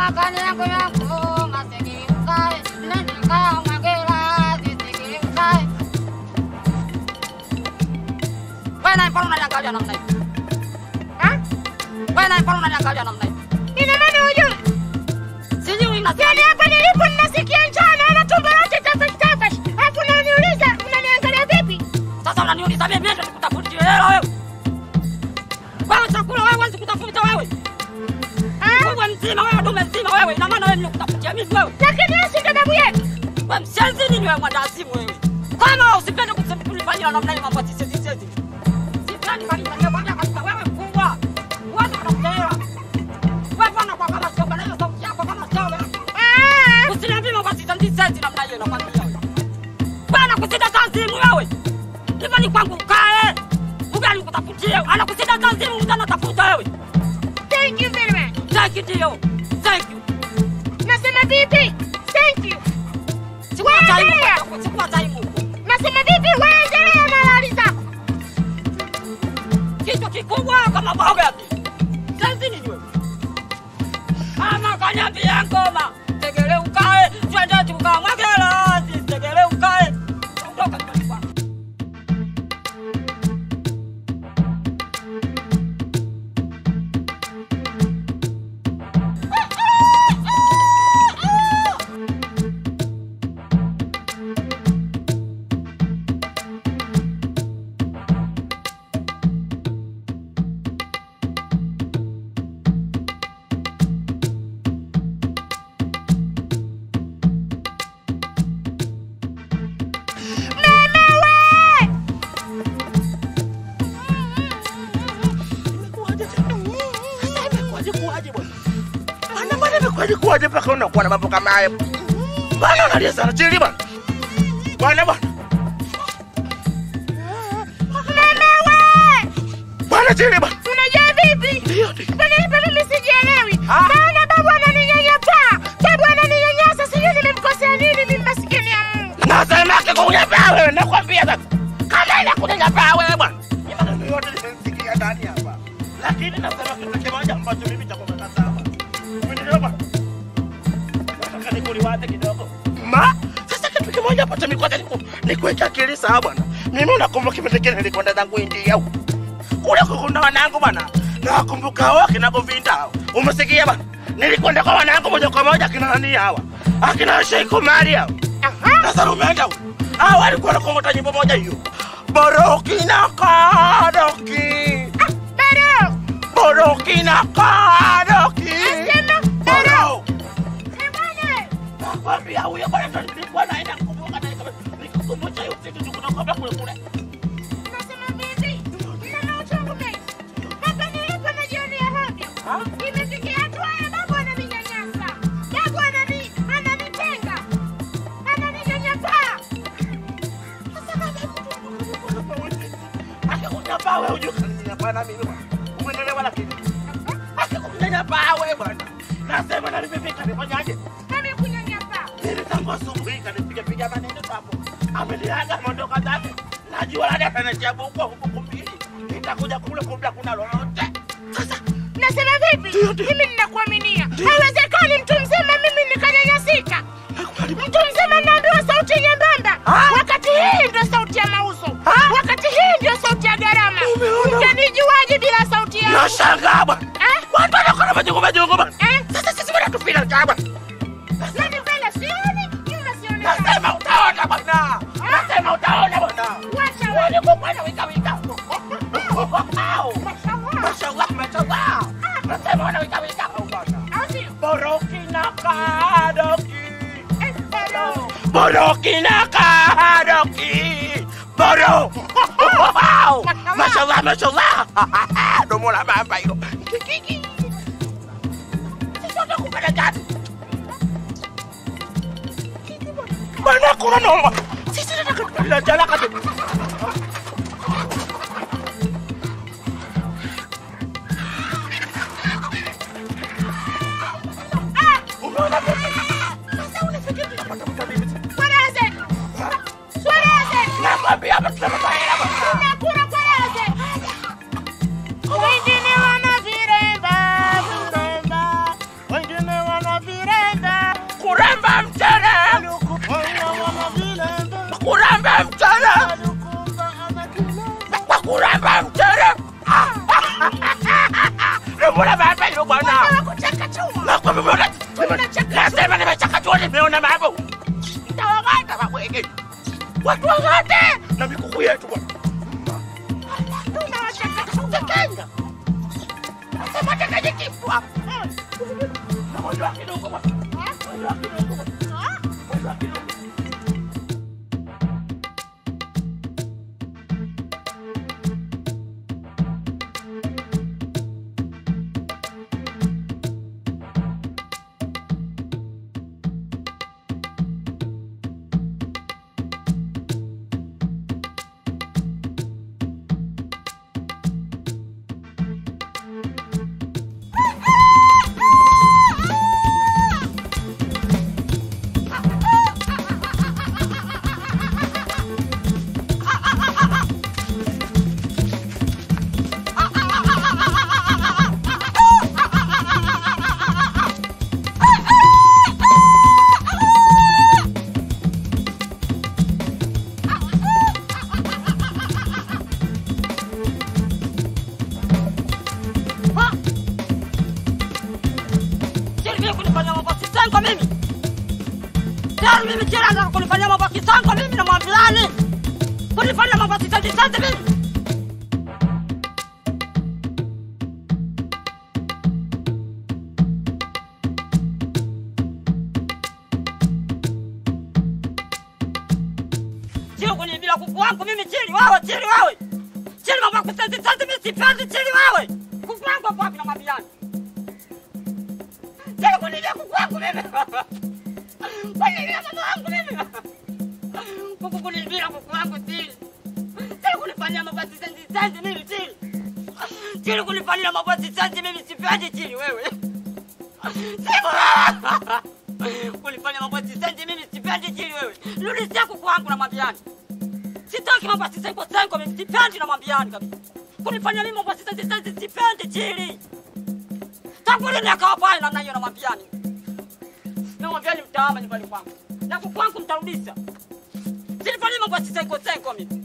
makani yangu yangu masikini ukae nenda kaa mwagela zisikini ukae wewe naye mbona unaniangalia namna hiyo Ah? wewe naye mbona unaniangalia namna hiyo Ina maana hujui? sijui na Yaani hapa nilipo ninasikia njaa naona tumbo lote tafash tafash. Alafu unaniuliza unaniangalia vipi? sasa unaniuliza mimi nenda nikutafutie hela wewe wewe chakula wewe huwezi kutafuta wewe Ah? wewe mzima wewe dume mzima wewe ina maana wewe nikutafutia mimi wewe Lakini wewe si ndo babu yetu. wewe mshenzi nini wewe mwandazimu wewe kama usipende kunifanyia namna hiyo mambo sisi sisi sipendi kanifanyia bwana kabisa wewe mkubwa uanze kunakuelewa wewe bwana kwa kama sio bwana hiyo sauti yako kama sio wewe Ah! Usiniambie mambo sita senti namna hiyo nakwambia wewe. Bwana kusida kazimu wewe. Hivyo ni kwangu kae. Ugali kutafutie. Anakusida kazimu mtana tafuta wewe. Thank you very much. Thank you dear. Thank you. Nasema vipi? Thank you. Sikuwa Wewe taimu. endelea. kwako, Sikuwa taimu. Nasema vipi? Wewe endelea na lali zako. Kichwa kikubwa kama boga. Senti ni wewe. Ama kanyambia ngoma. Tegele ukae. Twende tukamwagela. Tegele ukae. Ondoka nyumbani kwangu. kuwaje mpaka unakuwa na mambo kama haya bwana unalia sana chini bwana bwana bwana bwana chini bwana Unajua vipi? ndio ndio Kwani hapa mimi sijielewi. Ah. Naona babu ananinyanyapaa. Babu ananinyanyasa sijui nimemkosea nini mimi maskini ya Mungu. nasema kikunyapaa wewe nakwambia sasa kama inakunyanyapaa wewe bwana Ni maneno yote nimesikia ndani hapa lakini nasema kitu kimoja ambacho mimi cha kumekata hapa umeelewa bwana nataka nikuliwaze kidogo ma sasa kitu kimoja ambacho mimi kwanza niku nikuweka akili sawa bwana mimi unakumbuka kipindi kile nilikwenda zangu India huko kule kukunda wanangu bwana nawakumbuka hao kina Govinda umesikia bwana nilikwenda kwa wanangu moja kwa moja kina nani hawa akina Sheikh Umari hao Aha. sasa umeenda huko hao walikuwa wanakongota nyimbo moja hiyo Boroki na Kadoki Ah, Bado. Boroki na Kadoki Nasema bado. Boro Eh, bwana. nakwambia huyo bwana ndo nilikuwa naenda kukumbuka na nika- nikakumbusha hiyo siku tunakwambia kule kule Nasema vipi? Nina uchungu mengi. Hapa nilipo najionea hovyo. Imefikia hatua ya babu ananinyanyasa. Babu anani ananitenga. Ananinyanyapaa. Sasa akikunyapaa wewe ujue kaninyapaa na mimi bwana umeelewa lakini akikunyanyapaa wewe bwana nasema na nimefika nifanyaje mimi kunyanyapaa. nilitangu asubuhi kanipiga piga maneno hapo ameliaga mondoka zake najua labda atanichabu huko huko kumbili nitakuja kule kumbe kuna lolote sasa Nasema vipi? Mimi ninakuaminia. Haiwezekani mtu mzima mimi nikanyanyasika. Mtu mzima naambiwa sauti nyembamba, Ah. wakati hii ndio sauti ya mauzo, Ah. wakati hii ndio sauti ya gharama. Umeona? Mtanijuaje bila sauti yangu? nashangaa bwana Eh? watu wanakona majungu majungu bwana Eh? sasa sisi bwana tupila cha bwana Mimi mbele sioni, nyuma sionekani. nasema utaona bwana nasema utaona bwana Wacha wewe. walikuwa bwana wika wika Au. Mashallah. mashallah mashallah nasema wana wika wika au bwana Au sio? boroki na kadoki Eh, bado. Boroki na kadoki Boro Wow Mashallah mashallah Domo la mamba hilo Kikiki Sisi kupenda gani Mana kuna noma Sisi nataka kupenda jala kati Umeona vipi? Sasa unafikiri tunapata mtabiri Kwereze. Kwereze. Nakwambia hapa tunapata hela bwana Tunakula kwereze. Wengine wana viremba, viremba. Wengine wana mbona baba hilo bwana? Nakwambia mbona nasema nimechakachua nimeona mambo. Nitawang'ata mabwege. Watu wang'ate na mikuku yetu bwana. Tunawachakachua. Nasema tekaje kitu hapo. Naondoa kidogo bwana. Naondoa kidogo bwana. Naondoa kidogo. Chini mimi kunifanyia mambo ya kisango mimi. Tayari mimi chini anataka kunifanyia mambo ya kisango mimi na mwambiani. Kunifanyia mambo ya kisango kisango mimi. Chini kuniibia kuku wangu mimi chini wewe chini wewe. Chini mambo ya kisango kisango mimi sipendi chini wewe. Kuku wangu hapo wapi na mwambiani? Chini kuniibia kuku wangu mimi. Kuniibia mama wangu mimi. Kuku kuniibia kuku wangu chini. Chini kunifanyia mambo ya kisango kisango mimi chini. Chini kunifanyia mambo ya kisango mimi sipendi chini wewe. Sipo. Kunifanya mambo ya kisango mimi sipendi chini wewe. Rudishia kuku wangu na mwambiani. Sitaki mambo ya kisango kisango mimi sipendi na mwambiani kabisa. Kunifanya mimi mambo ya kisango kisango sipendi chini. Tangu lini akawa pale namna hiyo namwambiani? Namwambiani mtaama nyumbani kwangu. Na kuku wangu mtarudisha. Silifanyia mambo ya kisango kisango mimi.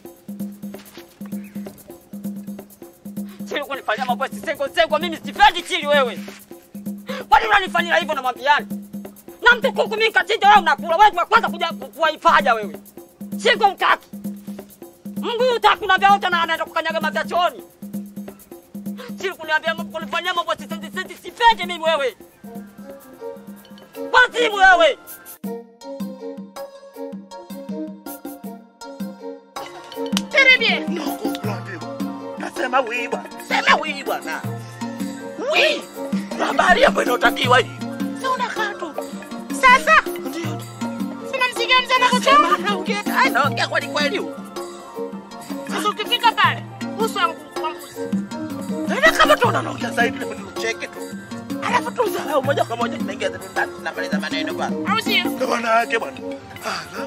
Chili kunifanyia mambo ya kisango kisango mimi sipendi chili wewe. Kwani unanifanyia hivyo namwambiani? Na mtu kuku mimi kachinja wewe unakula. Wewe wa kwanza kuja kuwaipaja wewe. Shingo mkaki. Mguu utaki unaambia wote na anaenda kukanyaga mavachoni. Siri kuniambia mambo kunifanyia mambo sisi sisi sipendi mimi wewe. Wazimu wewe. Karibia. No complain. Nasema wii bwana. Sema wii bwana. Wii. Habari ambayo inayotakiwa hii. Si unakaa tu. Sasa Ndio. sina msikia mzee anakuchoma. Sema naongea. Ai naongea kweli kweli. huko. Sasa ukifika pale uso wangu kwa mbuzi. Tena kama tu unaongea zaidi na nicheke tu. Alafu tu usalau moja kwa moja tunaingia zetu ndani tunamaliza maneno bwana. Au sio? Ndio maana yake bwana. Ala.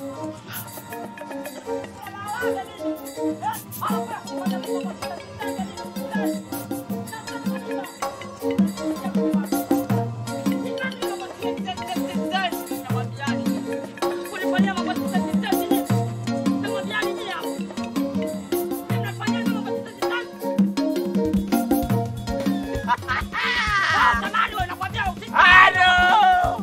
Halo.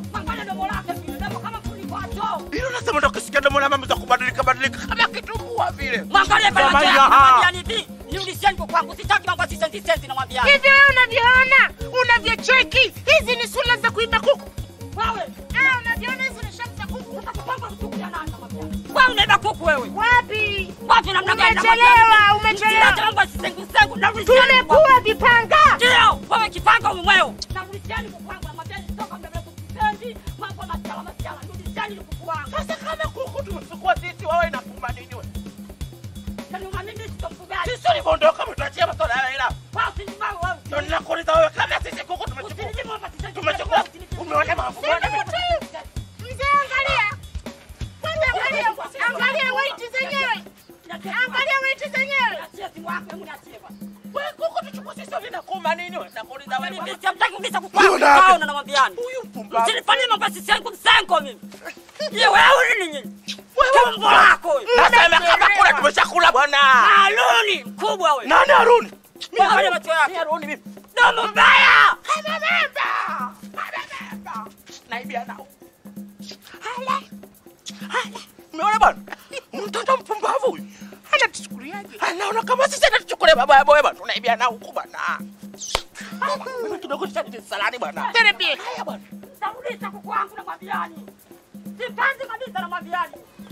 Hilo nasema ndo kisikia domo la mama za kubadilika badilika kama kitumbua vile. Mwangalie pale Sema macho hiyo, yako, ha. namwambia hivi, nirudisheni kwa kwangu, sitaki mambo ya sisenti senti, namwambia. Hivi wewe unavyoona, unavyocheki, hizi ni sura za kuiba kuku. Wewe, Ah, unavyoona hizi ni shamu za kuku. sasa kupanga kuku ya nani, namwambia. Wewe unaiba kuku wewe. Wapi? Watu namna gani Umechelewa, namwambia? umechelewa. Msilete mambo ya sisengu sengu, narudisheni kwa kwangu. Tumekuwa vipanga. Ndio, wewe kipanga umweo. Narudisheni kuku wangu, namwambia nitoka muda mrefu sisendi, mambo ya masiala masiala, rudisheni kuku wangu. Sasa kama kuku tumechukua sisi wewe inakuma nini wewe? Yaani mimi sitomfugaji. Sisi ulivyoondoka mtuachia masuala ya hela. Wewe usinibao wewe. Ndio ninakuuliza wewe kama sisi kuku tumechukua. Usinijie mambo ya sisengu Tumechukua. sengu. Umeona maafu gani? Mzee, angalia. Kwanza angalia, angalia weight zenyewe. Angalia weight zenyewe. Niachie simu yako, hebu niachie bwana. Wewe kuku tuchukua sisi vinakuma nini wewe? Nakuuliza wewe. Mimi siamtaki kabisa kuku Huyo wangu, nani? kaona namwambiani. Huyu mpumbavu. Msinifanyie mambo ya sisengu sengu mimi. Ye wewe nini nyinyi? Tumbo lako wewe. Nasema kama kula tumeshakula bwana. Aluni mkubwa wewe. Nani Haruni? Mimi angalia macho yako. Mimi Haruni mimi. Domo mbaya. Amebeba. Amebeba. Naibia nao. Hala. Hala. Umeona bwana? Mtoto mpumbavu huyu. Anatuchukuliaje? Anaona kama sisi anatuchukulia baba ya boy bwana. Tunaibia nao huku bwana. Mimi kidogo tutadili salani bwana. Terepie. Haya bwana. Tarudisha kuku wangu na mwambiani. Sipendi kabisa na mwambiani.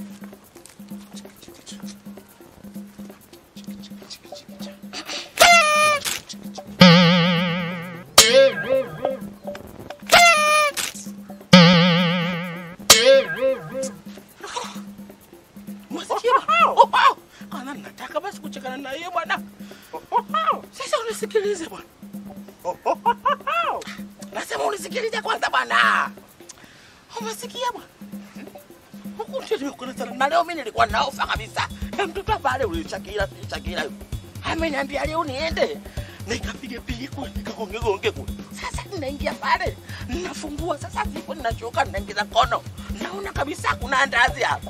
Mwasikia bwana? Oh, oh. Kana nataka basi kuchekana na yeye bwana. Oh, oh. Sasa unisikilize bwana. Oh, oh, oh, oh. Nasema unisikilize kwanza bwana. Umesikia bwana? Huku ndio nimekuna sana. Na leo mimi nilikuwa naofa kabisa. Na mtoto pale ulichakira ulichakira. Ameniambia leo niende. Nikapige pige kule, nikagonge gonge kule. Sasa ninaingia pale. Ninafungua sasa zipo ninachoka ninaingiza kono. Naona kabisa kuna andazi hapa.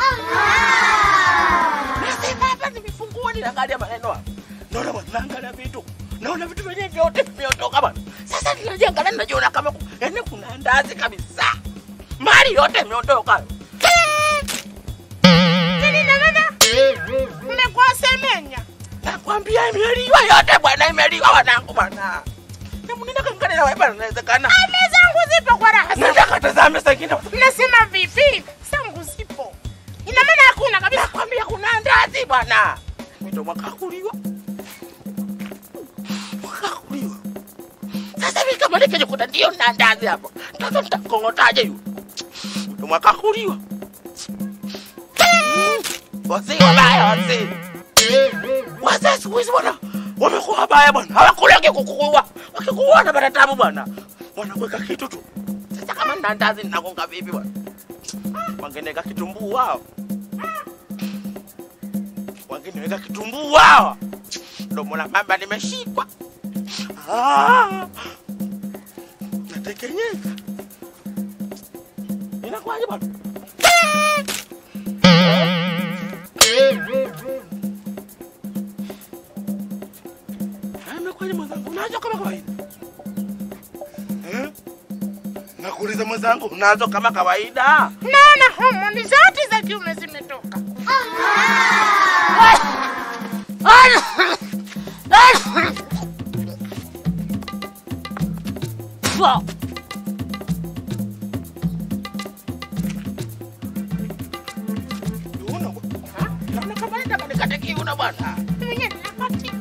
Nasema hapa nimefungua ninaangalia maneno hapa. Naona bwana naangalia vitu. Naona vitu vyenyewe vyote vimeondoka bwana. Sasa ninajiangalia ninajiona kama ku- yaani kuna andazi kabisa. Mali yote imeondoka. Nini na maana? Mmekuwa semenya. Nakwambia imeliwa yote bwana, imeliwa wanangu bwana. Na mnenda kaangalia na wewe bwana, inawezekana. Ame zangu zipo kwa raha. Nenda katazame sasa Mnasema vipi? Zangu zipo. Ina maana hakuna kabisa. Nakwambia kuna andazi bwana. Mito mwakakuliwa. Mwakakuliwa. Sasa hivi kama nikijikuta ndio na andazi hapo. Mtoto nitakongotaje yule? Mito mwakakuliwa. Wazee wabaya wazee. Wazee siku hizi bwana wamekuwa wabaya bwana. Hawakulege kukuua. Wakikuua na bada tabu bwana. Wanakuweka kitu tu. Sasa kama nina andazi ninagonga vipi bwana? Wangeneka kitumbuu wao wangeniweka kitumbuu hawa. Domo la mamba limeshikwa, Ah! natekenyeka. Inakuwaje bwana? Ah, Imekuwaje mwenzangu? Unazo kama kawaida Eh? Nakuuliza mwenzangu, unazo kama kawaida? Naona homoni zote za kiume zimetoka. Fua. Una bwana. Naona kama nataka nikate kiuno bwana. Mwenye ninapatika.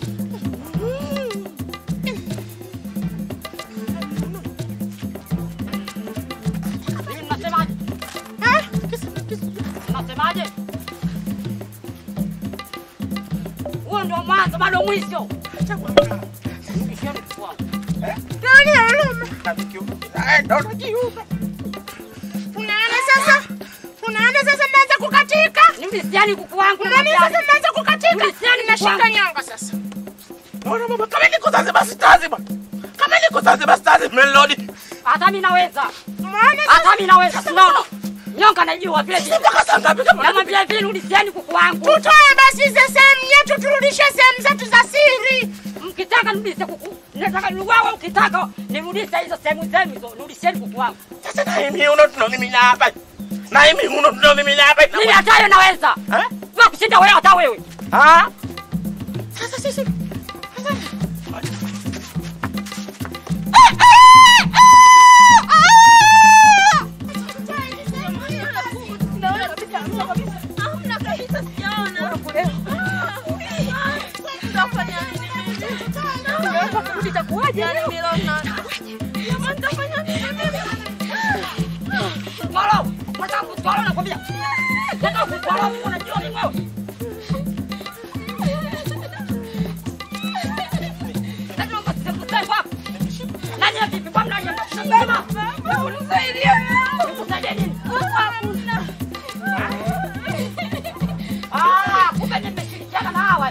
Mimi Mnasemaje? Ah, kisa- kisa- Mnasemaje? Huo ndio mwanzo bado mwisho. Acha bwana. Ishia mfua. Nani aloma? Kate kiuno. Eh, ndo nakiuno. Unaona sasa? Unaona sasa mnaanza kukatika? Ni mlisiani kuku wangu na Unaona mwambiani. sasa mnaanza kukatika? Mlisiani kuku Nashika wangu. nyonga sasa. Naona baba kama niko Zanzibar sitazi bwana. Kama niko Zanzibar sitazi melodi. Hata mimi naweza. Umeona sasa? Hata mimi naweza. Sinaona. Nyonga naijua vile vile. Mpaka saa ngapi kama Namwambia hivi rudishieni kuku wangu. Tutoe basi hizo sehemu yetu turudishe sehemu zetu za siri. Mkitaka nirudishe kuku. Nataka niwawe ukitaka nirudishe hizo sehemu zenu hizo. Rudisheni kuku wangu. Sasa na hii uno tunomimina hapa. Na hii uno tunomimina hapa. Mimi hata hiyo naweza. Eh? Wewe kushinda wewe hata wewe. Ah? Sasa sisi Swallow. Nataka kuswallow nakwambia. Nataka kuswallow unajua ni wewe. Lazima msikusaidie kwa. Nani ya vipi kwa mnani? Sema. Unisaidie. Nikusaidie nini? Ah, kumbe nimeshirikiana na hawa.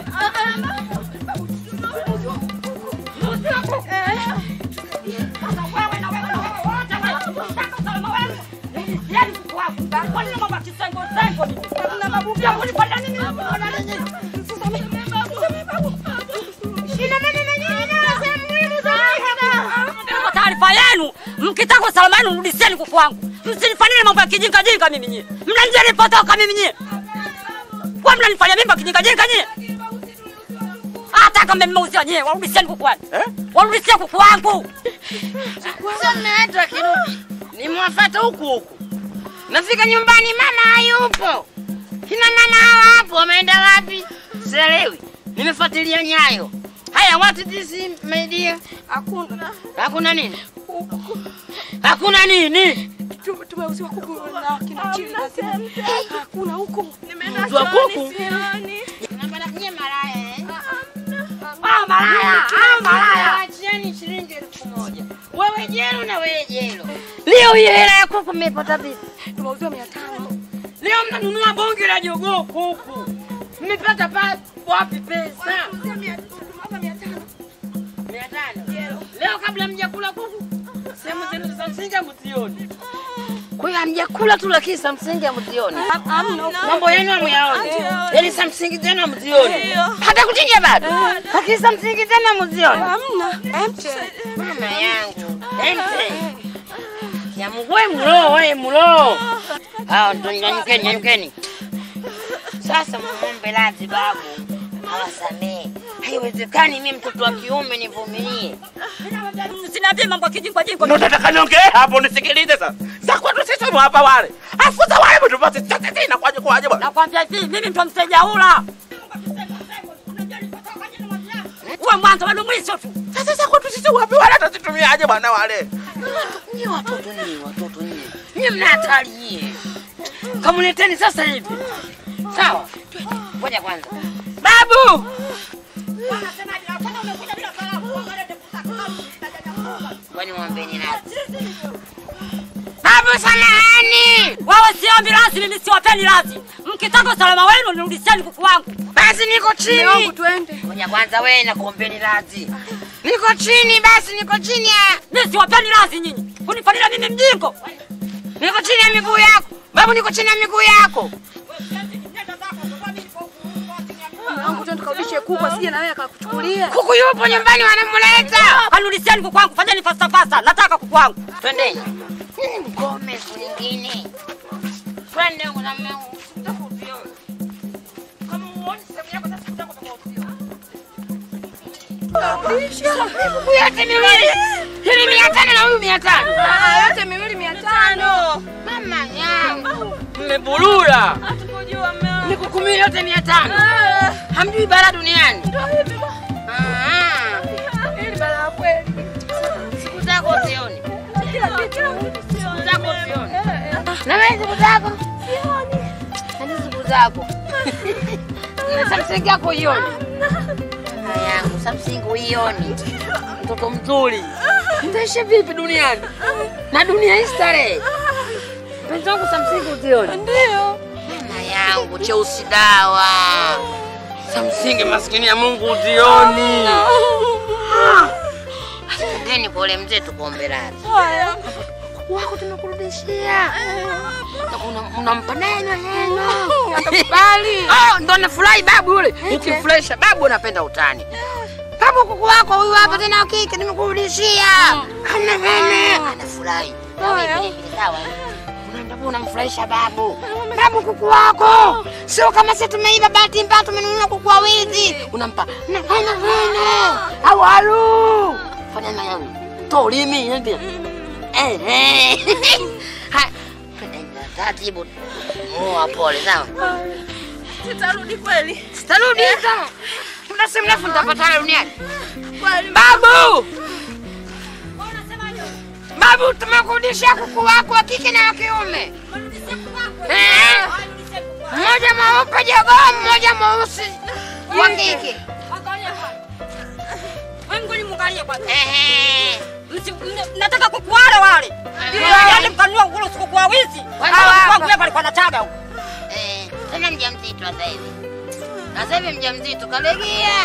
Sasa wewe na wewe na wewe wote wewe. Sasa salama wewe. Nisieni kuku wangu. Kwa nini mama kisengo sengo ni? Na mabubu ya kunifanya nini? Sasa mimi Ina maana na nyinyi nayo sehemu muhimu Mkitaka salama yenu rudisheni kuku wangu. Msinifanyie mambo ya kijinga jinga mimi nyie. Mnanijia nilipotoka mimi nyie. Kwa mnanifanyia mimba kijinga jinga nyie. Hata kama mmeuziwa nyie, warudisheni kuku wangu. Eh? Warudisheni kuku wangu. Sasa mmeenda kirudi, nimewafata huku huku, nafika nyumbani mama hayupo, kina mama hawa hapo wameenda wapi? Sielewi, nimefuatilia nyayo. Haya, what is this my dear? Hakuna. Hakuna nini? Hakuna nini? Tume- Tumeuziwa kuku na kina chini lazima. Hakuna huko. Nimeenda Mtu wa kuku? sioni. Napenda kunye malaya eh? Ah, malaya, ah, malaya. Achieni shilingi elfu moja. Wewe jelo na wewe jelo. Leo hiyo hela ya kuku mmepata vipi? Tumeuziwa mia tano. Leo mnanunua bonge la jogoo kuku. Mmepata pa wapi pesa? Tumeuziwa mia- tumeuziwa mia tano. Mia tano. Leo kabla mjakula kuku, sehemu zenu za msingi hamzioni. Kwa hiyo hamjakula tu lakini za msingi hamzioni. Hamna. Mambo yenu hamyaoni. Hamjaoni. Yaani za msingi tena hamzioni. Ndio. Hata kuchinja bado. Lakini za msingi tena hamzioni. Hamna. Empty. Mama yangu. Ente. Ya mgwe mlo, we mlo. Hao ndo nyanyukeni, nyanyukeni. Sasa muombe radhi babu. Awasamee. Haiwezekani mimi mtoto wa kiume nivumilie. Msiniambie mambo ya kijinga jinga. Ndio nataka niongee hapo nisikilize sasa. Za kwetu sisi ni hapa wale. Afu za wale mtu basi sasa inakuwaje kwaje bwana? Nakwambia hivi, mimi ndo msejaula. Uwe mwanzo wenu mwisho tu. Sasa za kwetu sisi wapi wale atazitumiaje bwana wale? Nyie watoto nyie, watoto nyie. Nyie mna hatari nyie. Kamuleteni sasa hivi. Sawa? Ngoja kwanza. Babu! Kwani mwambeni radhi. Babu samahani. Wewe siombi radhi, mimi siwapeni radhi. Mkitaka usalama wenu nirudisheni kuku wangu. Basi niko Mume wangu chini. twende. Ngoja kwanza wewe nakuombeni radhi. Niko chini basi niko chini ya Mimi siwapeni radhi nyinyi. Kunifanyia mimi mjingo. niko chini ya miguu yako. Babu niko chini ya miguu yako. Mume wangu twende tukarudishe kuku asije na wewe akakuchukulia. Kuku yupo nyumbani wanamleta. Kanirudisheni kuku wangu, fanyeni fasta fasta. Nataka kuku wangu. Twendeni. Nini mkome siku nyingine? Twende huko na mwanangu. Kama uone sehemu yako sasa kutaka kutoka Kuku yote miwili. Hili mia tano na huyu mia tano. Ah, yote miwili mia tano. Mama yangu. Mmebulula. Hatukujua mume wangu. Ni kuku miwili yote mia tano. Ah, Hamjui bara duniani. ndio hivi. Ah. Hili balaa kweli. Siku zako usioni. Kila kitu. Siku zako usioni. Na wewe siku zako? Hadi siku zako. Na Samsung yako uioni. Mama yangu, Samsung uioni. Mtoto mzuri. Mtaishi vipi duniani? Na dunia hii starehe. Mpenzi wangu Samsung uzioni. Ndio. Mama yangu, cheusi dawa. Samsung maskini ya Mungu uzioni. Ndeni pole mzee tukuombe radhi. Haya. wako tunakurudishia Na una- unampa neno neno Atakubali. Oh, ndo anafurahi babu yule ukimfurahisha babu anapenda utani babu kuku wako huyu hapa tena wa kike nimekurudishia ana nene anafurahi Na wewe Haya. vile vile sawa unaenda bu unamfurahisha babu babu kuku wako sio kama sisi tumeiba bahati mbaya tumenunua kuku wa wizi unampa na nene nene au alu fanya na yangu tolimi ndio Ehe. Ha, twende taratibu. Moa pole sawa. Sitarudi kweli. Sitarudi sawa. Muda si mrefu nitapatana duniani. Kweli. Babu! Babu, tumekurudishia kuku wako wa kike na wa kiume. Eh, Mmoja mweupe jogoo, mmoja mweusi wa kike. Mungu ni mwangalie kwanza. Ehe. Msi- mne- Nataka kuku wale wale. Yaani mkanunua nguruwe kuku wa wizi. Wale Hawa hapa. kwangu hapa alikuwa anataga huko. Eh, tena mjamzito sasa hivi. Na sasa hivi mjamzito kalegea.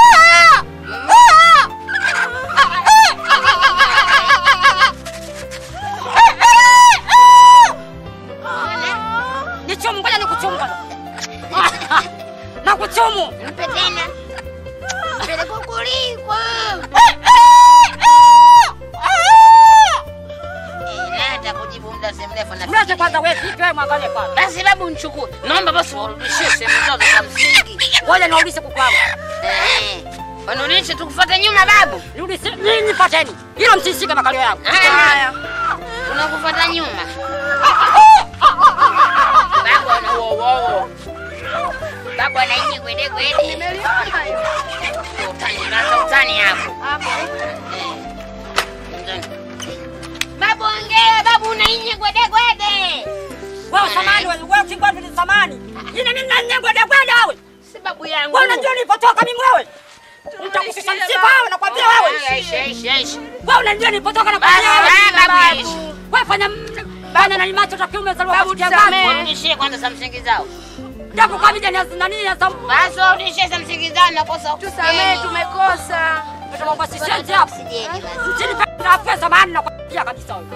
Nichumu, ngoja nikuchumu kwanza. Nakuchumu. Nipe tena. Peleka kuliko. na Mlete kwanza wewe vipi wewe mwangalie kwanza. Basi babu nichukue. Naomba basi warudishie sehemu zao za msingi. Ngoja naurudishe kuku wangu. Eh. Wanurudishe tukufuate nyuma babu. Rudishe nini pateni. Hilo msishike makalio yangu. Haya. Tunakufuata nyuma. Babu ana wo wo. Babu anaingia kwende kwende. Nimeliona hiyo. Utani basi utani hapo. Hapo. Babu ongea, babu unaingia kwende kwende. Wewe samani wewe wewe kingwandu ni samani. Ina nini na nyengo de kwenda wewe? Si babu yangu. Wewe unajua nilipotoka mimi wewe? Nitakushusha msiba wewe nakwambia wewe. Aishi aishi aishi. Wewe unajua nilipotoka na Basi kwambia wewe. babu ishi. Wewe fanya bana na macho ta kiume zaliwa Babu, kwa tusamehe. Warudishie kwanza za msingi zao. Japo kwa vile ni nani ya sababu Basi warudishie za msingi zao nakosa. Tusamehe, tumekosa. mambo si senti hapo. Sijeni basi. Chini na pesa maana nakwambia kabisa wewe.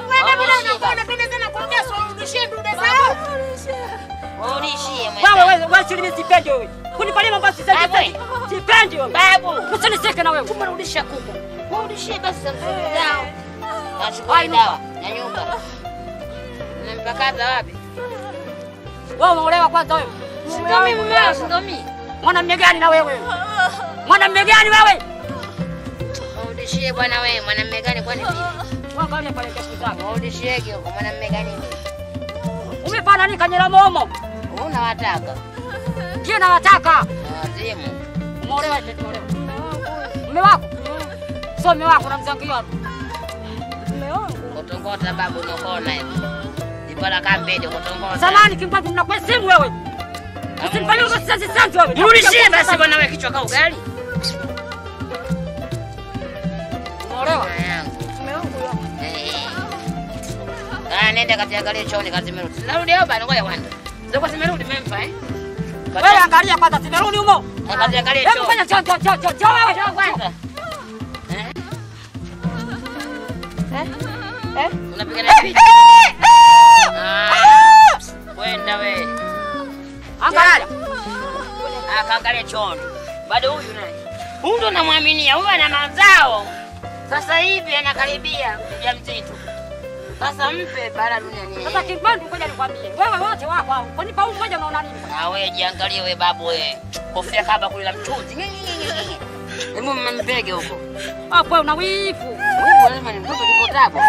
Warudishie Wewe wewe wewe chini sipendi wewe. Kunipalia mambo si senti. Babu. senti. Sipendi wewe. Babu. Usinisike na wewe. Umerudisha kuku. Warudishie basi za msingi zao. Hai, Nachukua dawa na nyumba. Unampakaza wapi? Wewe umeolewa kwanza wewe. Sindomi mumeo, sindomi. Mwanamume gani na wewe? Mwanamume gani wewe? Warudishie bwana wewe, mwanamume gani kwani vipi? Wangalia pale kesho zako. Warudishiege huko mwanamume gani wewe? Umepana nini kanyela momo? Unawataka. Kile nawataka. Na wazimu. Umeolewa eti umeolewa. Mume wako? Sio mume wako namzangia. Mume wangu. Kutongota babu unakona hivi. Ipala kambele kutongota. Zamani kimpatu mnakuwa simu wewe. Usinifanyie mambo si senti senti wewe. Nirudishie basi bwana wewe kichwa ka ugali. Umeolewa? Mama yangu. Mume wangu huyo. Eh. Ah, nenda kaziangalie chooni kazi zimerudi. Narudi hapa bana ngoja kwanza. Ziko zimerudi memfa eh? Wewe angalia kwanza zimerudi humo. Kaziangalie Hebu chooni. fanya cho cho cho cho cho wewe. Njoo kwanza. Eh? Eh? Eh? Unapigana picha? Ah. Kwenda we. Angalia. Akaangalia chooni. Bado huyu naye. Huyu ndo namwaminia, huyu ana mazao. Sasa hivi anakaribia mjamzito. Sasa mpe bara duniani. Sasa kimpatu ngoja nikwambie. Wewe wote wako hao. Kwani pa mmoja unaona nini? Na wewe jiangalie we babu we. Kofia kaba kulila mchuzi. Hebu mbege huko. Hapo wewe una wivu. Huyu lazima ni mtoto yuko tabo.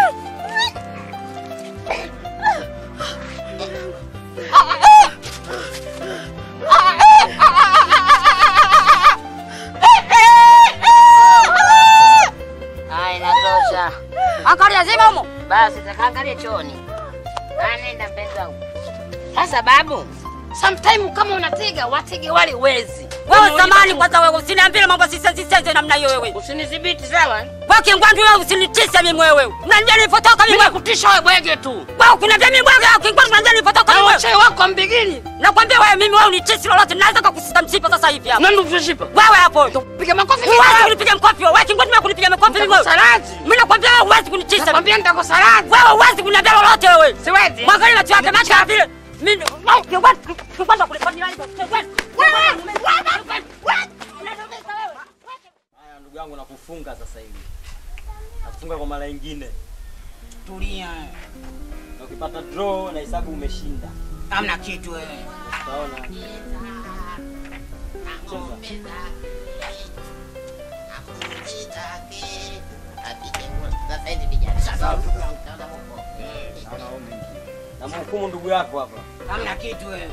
Haya inatosha. Angalia zima humo. Basi takaangalie chooni. Anaenda mpenzi wangu. Sasa babu, sometime kama unatega watege wale wezi. Wewe zamani kwanza wewe usiniambie mambo si senti senti namna hiyo wewe. Usinidhibiti sawa? Kwa kingwandu wewe usinitishe mimi wewe. Unanijua nilipotoka mimi. Nimekutisha wewe bwege tu. Wewe kuniambia mimi bwana kingwandu unanijua nilipotoka Na mimi. wachai wako mbigini. Nakwambia wewe mimi wewe unitishi lolote naweza kukusita msipa sasa hivi hapa. Nani kushipa? Wewe hapo. Piga makofi Huwezi kunipiga mkofi wewe. Wewe kingwandu wewe kunipiga mkofi mimi wewe. Salazi. Mimi nakwambia wewe huwezi kunitisha. Nakwambia nitakosa radhi. Wewe huwezi kuniambia lolote wewe. Siwezi. Mwangalie macho yake macho ya vile. Mimi kingwandu kingwandu kulifanyia nini? Kingwandu. Haya ndugu yangu nakufunga sasa hivi. Nakufunga kwa mara nyingine. Tulia, Na ukipata draw na hesabu umeshinda. hamna kitu wewe. Utaona. Cheza. Naona wewe umeingia. Na mhukumu ndugu yako hapa. Hamna kitu wewe.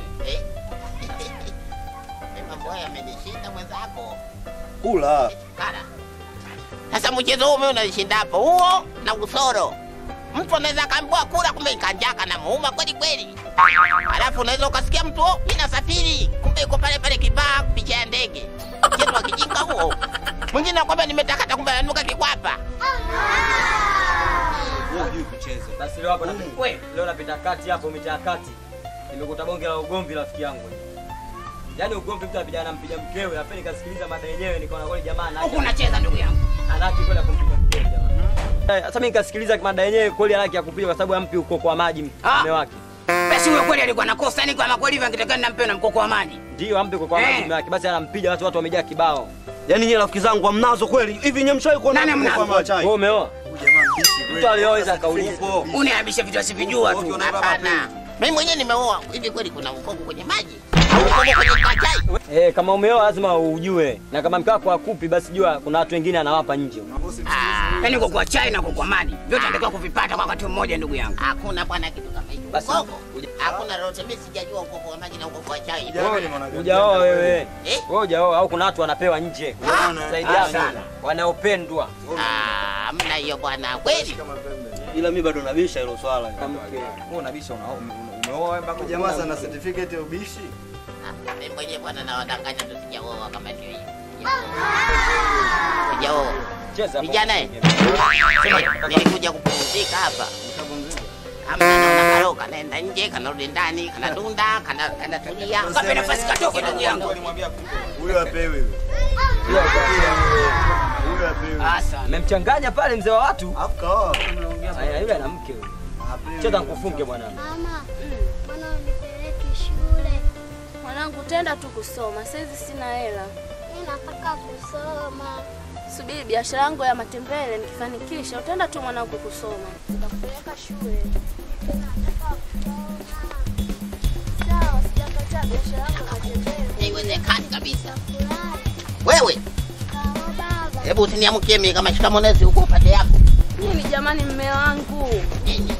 Mambo haya yamenishinda mwenzako. Kula. Kara. Sasa mchezo huu mimi unanishinda hapo. Huo na usoro. Mtu anaweza akaambiwa kula kumbe ikanjaka na muuma kweli kweli. Alafu unaweza ukasikia mtu oh, mimi nasafiri kumbe yuko pale pale kibaa picha ya ndege. Mchezo wa kijinga huo. Mwingine anakwambia nimetakata kumbe ananuka kikwapa. Wewe hujui kucheza. Basi leo hapa napita. Wewe. Leo napita kati hapo mitaa kati. Nimekuta bonge la ugomvi rafiki yangu. Yaani ugomvi mtu anapigana na mpiga mkewe, hapo nikasikiliza mada yenyewe nikaona kweli jamaa Huku anaki. unacheza ndugu yangu. Anaki kweli ya kumpiga mkewe jamaa. Eh, Sasa mimi nikasikiliza mada yenyewe kweli anaki ya kupiga kwa sababu ampi uko kwa maji Ah. mume wake. Basi huyo kweli alikuwa nakosa ni kama kweli hivyo angetakana nampe na mkoko wa maji. Ndio ampe uko kwa maji Eh. mume wake. Basi anampiga watu watu wamejaa kibao. Yaani nyie rafiki zangu hamnazo kweli. Hivi nyie mshawahi kuona Nani mtu mnazo? kwa maji? Wewe umeoa? Huyu jamaa Mtu aliyoweza kaulipo. Uniabisha vitu asivijua tu. Hapana. Mimi mwenyewe nimeoa. Hivi kweli kuna ukoko kwenye maji? Au ukoko kwenye kachai? Eh, kama umeoa lazima ujue. Na kama mke wako akupi basi jua kuna watu wengine anawapa nje. Yaani kwa kwa chai na kwa kwa maji. Vyote natakiwa kuvipata kwa wakati mmoja ndugu yangu. Hakuna bwana kitu kama hicho. Basi, Ukoko. Hakuna lolote. Mimi sijajua ukoko wa maji na ukoko wa chai. Hujaoa wewe. Eh? Wewe hujaoa au kuna watu wanapewa nje. Zaidi Ah, yako sana. wanaopendwa. Ah, hamna hiyo bwana. Kweli? Ila mimi bado nabisha hilo swala. Wewe unabisha una- ume- umeoa mpaka Jamaa sana certificate ya ubishi. Ah, Mimi mwenyewe bwana nawadanganya tu sijaoa kama ndio hiyo. Sijaoa. Cheza. Vijana eh. Sema, Nilikuja kupumzika hapa. Hamna naona karoka naenda nje kanarudi ndani kanadunda kana kanatulia. Kape nafasi katoke ndugu yangu. Huyo apewe. Huyo apewe. Asa. Amemchanganya pale mzee wa watu. Alafu kaoa. Aya, yule ana mke huyo. Apewe. Cheza nikufunge mwanangu. Mama, mbona unipeleke shule? Mwanangu, tenda tu kusoma, saizi sina hela. Mimi nataka kusoma. Subiri biashara yangu ya matembele, nikifanikisha utaenda tu mwanangu kusoma. Nitakupeleka shule. Mimi nataka kusoma. Sawa, sijakataa biashara yangu ya matembele. Haiwezekani kabisa. Furahi. Wewe, Kawa baba. hebu usiniamkie mimi kama shikamonezi huko upande yako. Nini jamani, mme wangu? Nini?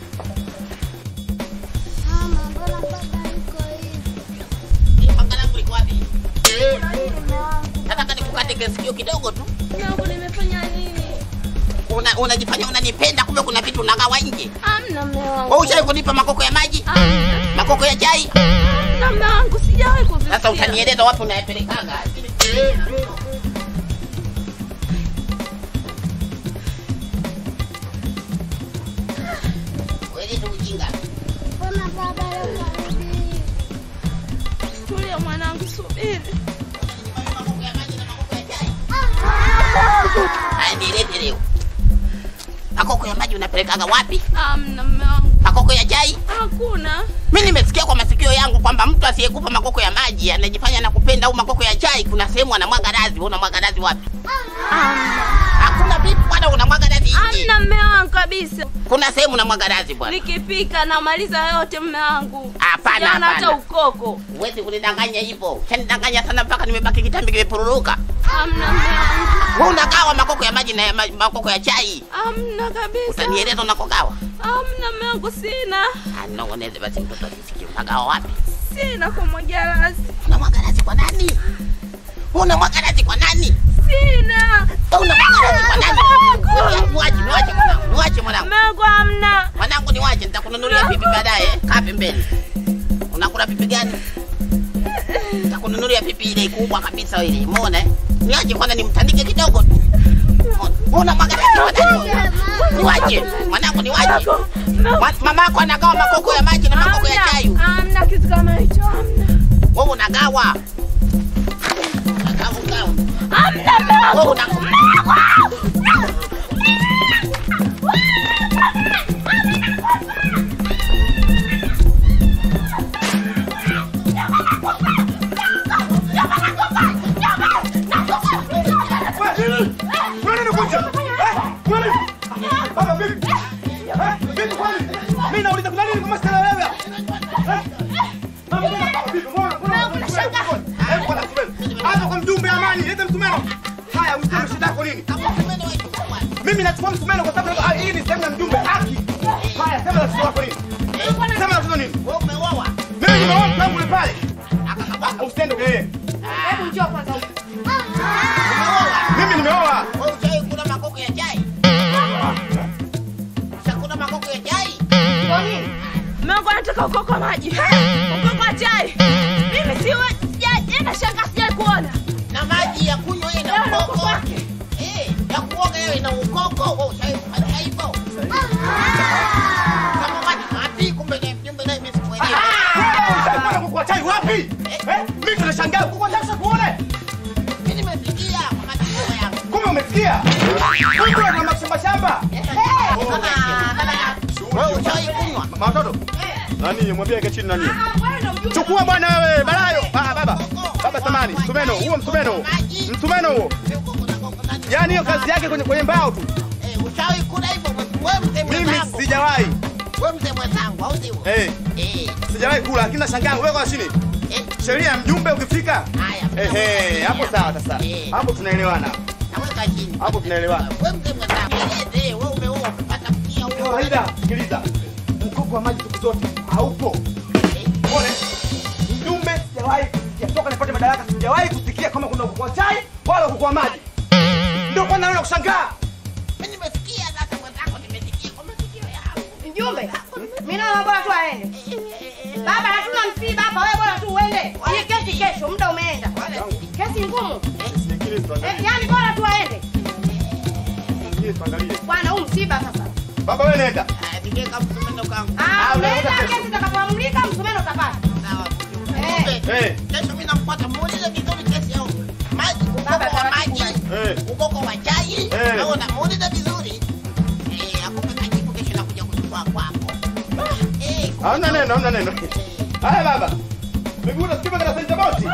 Mama, mbona baba yuko hivi? Hii panga langu liko wapi? Mume wangu. Nataka nikukate sikio kidogo tu. Mme wangu, nimefanya nini? Una unajifanya unanipenda kumbe kuna vitu unagawa nje. Amna mme wangu. Wewe ushawahi kunipa makoko ya maji? Amna, Makoko ya chai? amna mme wangu, sijawahi kuvisikia. Sasa utanieleza wapi unayapelekaga? Wewe tu ujinga. Mbona baba leo karudi hivi? Tulia mwanangu, subiri. Makoko ya maji na makoko ya chai. Haya nilete leo. Makoko ya maji unapelekaga wapi? Amna mme wangu, Makoko ya chai? hakuna. Mimi nimesikia kwa masikio yangu kwamba mtu asiyekupa makoko ya maji anajifanya anakupenda au makoko ya chai, kuna sehemu anamwaga razi. Wewe unamwaga razi wapi? Amna, Hakuna vipi bwana, unamwaga razi nje. amna mme wangu kabisa. Kuna sehemu unamwaga razi bwana. Nikipika namaliza yote mme wangu. Hapana, Sijaona hata hapana. ukoko. Huwezi kunidanganya hivyo. Shanidanganya sana mpaka nimebaki kitambi kimepururuka. Amna mme wangu, Wewe unagawa makoko ya maji na ya ma- makoko ya chai. amna kabisa. Utanieleza unakogawa? Amna mme wangu, sina Ah, Nong'oneze basi mtoto asisikie. Unagawa wapi? sina kumwagia razi, Unamwaga razi kwa nani? Wewe unamwaga razi kwa nani? sina Wewe unamwaga razi kwa nani? Mungu. Niwache, niwache mwanangu. Niwache mwanangu. mme wangu, amna. Mwanangu niwache, nitakununulia pipi baadaye. Kaa pembeni. Unakula pipi gani? Nitakununulia pipi ile kubwa kabisa ile. Umeona eh? Niwache kwanza nimtandike kidogo tu. Unaona magaraji kwa nani? Niwache. Mwanangu niwache. Ma- Mamako anagawa makoko ya maji na makoko ya chai. Amna, amna kitu kama hicho, amna. Wewe unagawa. Unagawa unagawa. Amna mme wangu. Wewe unagawa. Mimi nauliza kuna nini kama sina wewe? Hapa kwa mjumbe amani, leta msumeno. Haya, useme shida yako nini? Mimi nachukua msumeno kwa sababu ah, hii ni sehemu ya mjumbe haki. Haya, sema tatizo lako nini? Sema tatizo nini? Wewe umeoa. Mimi nimeoa mtu wangu yule pale. Usiende yeye. Hebu njoo kwanza. Mimi nimeoa. Wewe ushawahi kula makoko ya chai? Ushakula makoko ya chai? Mme wangu anataka ukoko wa maji, ukoko wa chai. Mimi siwe sija- ina shaka sijai kuona. na maji ya kunywa ina Ndio, ukoko ukoko wake. Eh, ya kuoga hiyo ina ukoko. Wewe ushawahi kufanya hivyo? Kama maji wapi? Kumbe ni mjumbe naye mimi sikuelewi. Ushakwenda kukua chai wapi? Eh? Mimi tunashangaa kukua chai sasa kuone. Mimi nimesikia kwa masikio yangu. Kumbe umesikia? Kumbe una mashamba shamba. Wewe ushawahi kunywa? Matoto. Nani mwambie eke chini nani? Chukua bwana wewe, balayo. Ah, baba. Baba samani, msumeno, huo msumeno. huo. Msumeno huo. Yaani hiyo kazi yake kwenye kwenye mbao tu. Eh, ushawahi kula hivyo mzee Mimi mwenzangu. sijawahi. Wewe mzee mwenzangu, au sio? Eh, Eh, sijawahi kula lakini nashangaa wewe kwa chini. eh, Sheria ya mjumbe ukifika. haya. Ehe, hapo sawa sasa. Eh. Hapo tunaelewana. Naweka chini. Hapo tunaelewana. Wewe mzee mwenzangu, eleze, wewe umeoa umepata mkia huo. Kawaida, sikiliza. Mkopo wa maji siku zote haupo. Pole. Mjumbe sijawahi kusikia toka nipate madaraka sijawahi kusikia kama kuna ukoko wa chai wala ukoko wa maji. Ndio kwanza naona kushangaa. Mimi nimesikia sasa mwenzangu, nimesikia kwa masikio yangu. Mjumbe, mimi naona bora tu aende. Baba, hatuna msiba hapa, wewe bora tu uende. Hii kesi kesho, muda umeenda. Kesi ngumu. Sikiliza Eh, tuangalie. yaani bora tu aende. Sikiliza tuangalie. Bwana, huu msiba sasa. Baba wewe nenda. Ah, ningeka msumeno kangu. Ah, Ah, unaenda unaenda kesi itakapoamrika, msumeno utapata. Sawa. Eh. Mjumbe, Eh. Kesho mimi nampata muulize vizuri kesi yao. Maji, Baba, ukoko wa taratibu maji, Eh. ukoko wa chai. Eh. Naona muulize vizuri. Eh, akupe kajibu kesho nakuja kuchukua kwako. Eh, Hamna neno, hamna neno. Haya baba. Miguu nasikia kana senta boti.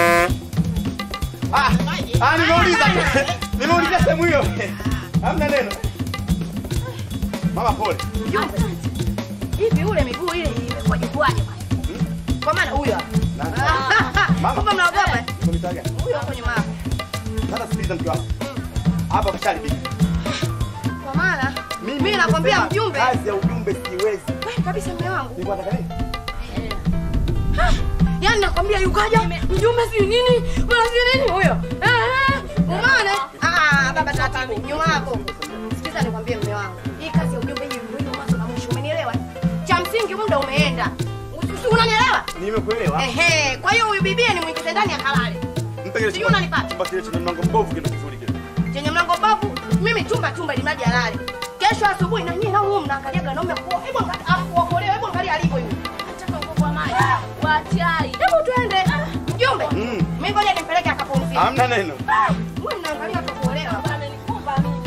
Ah, ah nimeuliza tu. Nimeuliza sehemu hiyo. Hamna neno. Mama pole. Mjumbe. Hivi ule miguu ile imekuwaje kuwaje bwana? Kwa maana huyo hapa. Mama. Kumbe mnaogopa? eh? Uko mitaa gani? Huyo hapo nyuma yako. Sasa sikiliza mke wako. Hapa kasharibika. Kwa maana mimi nakwambia nimesema mjumbe. Kazi ya ujumbe siwezi. Wewe kabisa mume wangu. Nilikuwa nataka nini? Yaani nakwambia yukaja mjumbe si nini? Bwana si nini huyo? Eh, eh. Umeona? Ah, baba taratibu nyuma yako. Sikiza nikwambie mume wangu. Hii kazi ya ujumbe hii ndio mwanzo na mwisho. Umenielewa? Cha msingi muda umeenda. Usi- Unanielewa? Nimekuelewa. Ehe, kwa hiyo huyu bibie ni mwingize ndani ya kalale. Mpe kile Sijui unanipata? chumba kile chenye mlango mbovu kile kizuri kile. Chenye mlango babu, mimi chumba chumba ili mradi alale. Kesho asubuhi na nyinyi nao huo mnaangalia ganaume kwa. Hebu angalia akuokolewe, hebu angalia alivyo yule. Nataka ukoko wa maji. Wa chai. Hebu tuende. Mjumbe. Mm. Mimi ngoja nimpeleke akapumzike. Hamna neno. Wewe mnaangalia akakuolewa. Amenikumba mimi.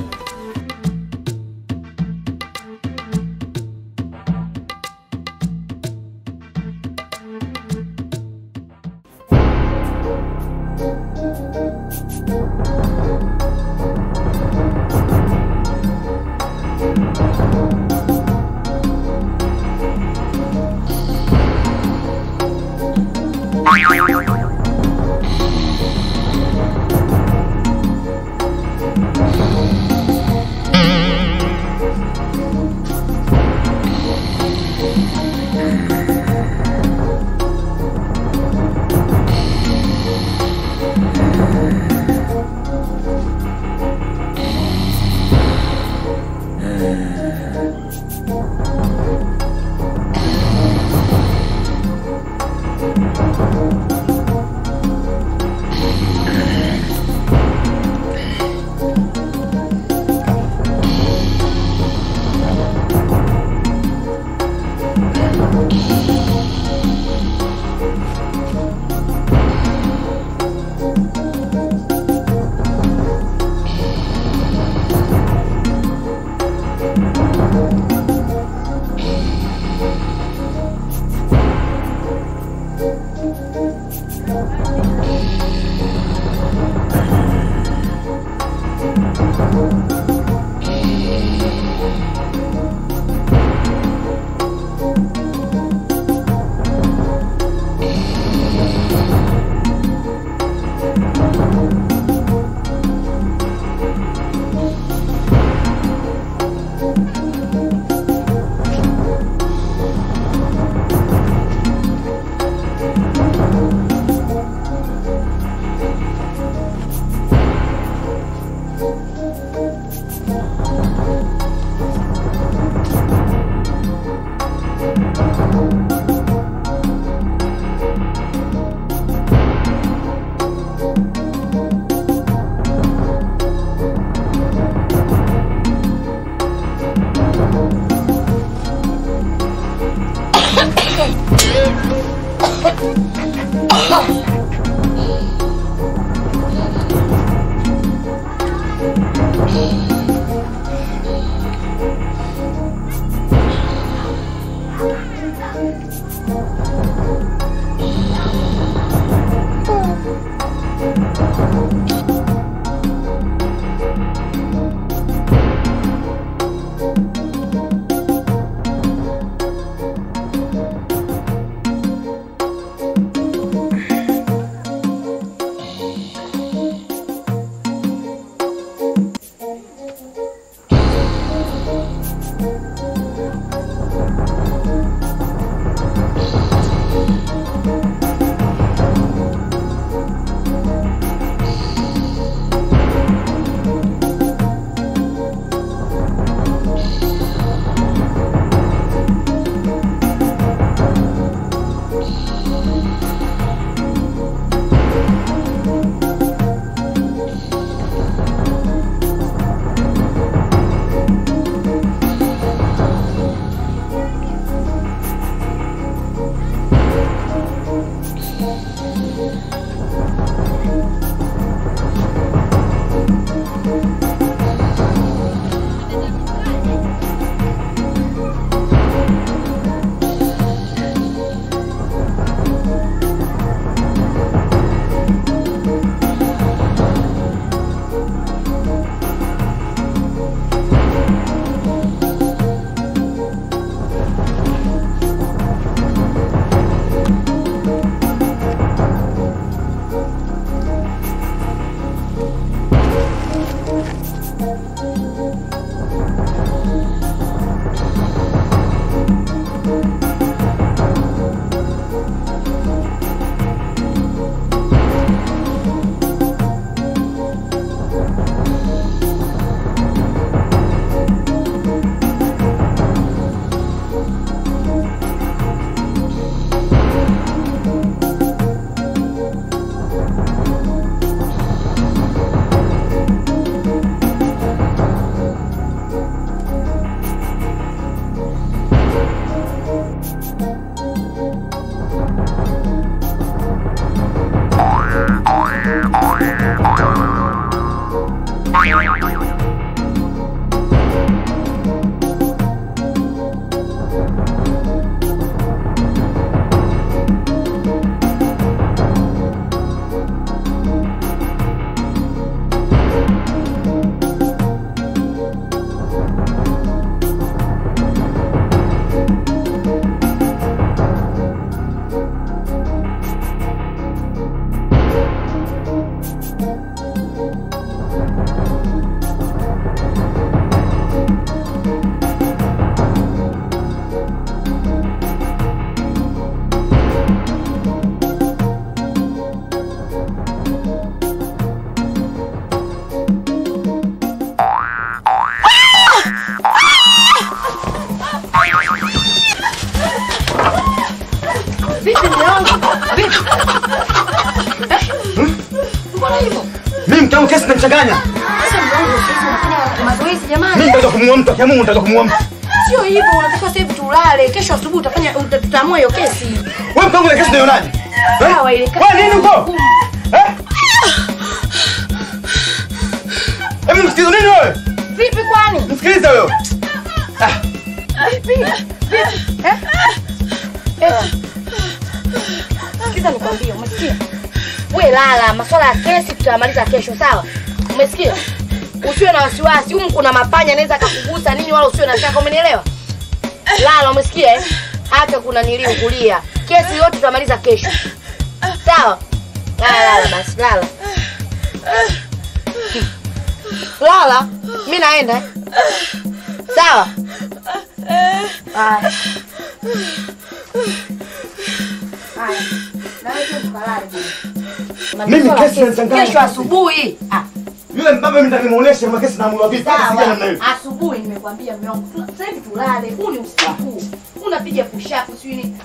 unafanya? Sasa mke wangu sisi unafanya mazoezi jamani. Mimi nitakuja kumuua mtu, akiamua nitakuja kumuua mtu. Sio hivyo, unatakiwa sasa hivi tulale. Kesho asubuhi utafanya uta- tutaamua hiyo kesi. Wewe mke wangu ile kesi unaionaje? Sawa ile kesi. Wewe nini huko? Eh? Hebu msikilize nini wewe? Vipi kwani? Msikilize wewe. Vipi? Vipi? Eh? Eh. Sikiza nikwambie, umesikia? We lala, masuala ya kesi tutayamaliza kesho, sawa? Umesikia? Usiwe na wasiwasi, humu kuna mapanya anaweza akakugusa nini, wala usiwe na shaka, umenielewa? Lala, umesikia eh? Hata kuna nilio kulia. Kesi yote tutamaliza kesho. Sawa? Lala, lala basi, lala. Lala, mimi naenda. eh? Sawa? Haya. Haya. Na wewe tu ukalale bwana. Mimi Masuala ya kesi inanichanganya. Kesho asubuhi. Ah, Yule mbaba mimi nitakimuonesha kama kesi naamua vipi. Sasa sijana na sawa. wewe. Asubuhi nimekwambia mume wangu. tuna- Sasa hivi tulale. Huu ni usiku. Unapiga push up sio nini?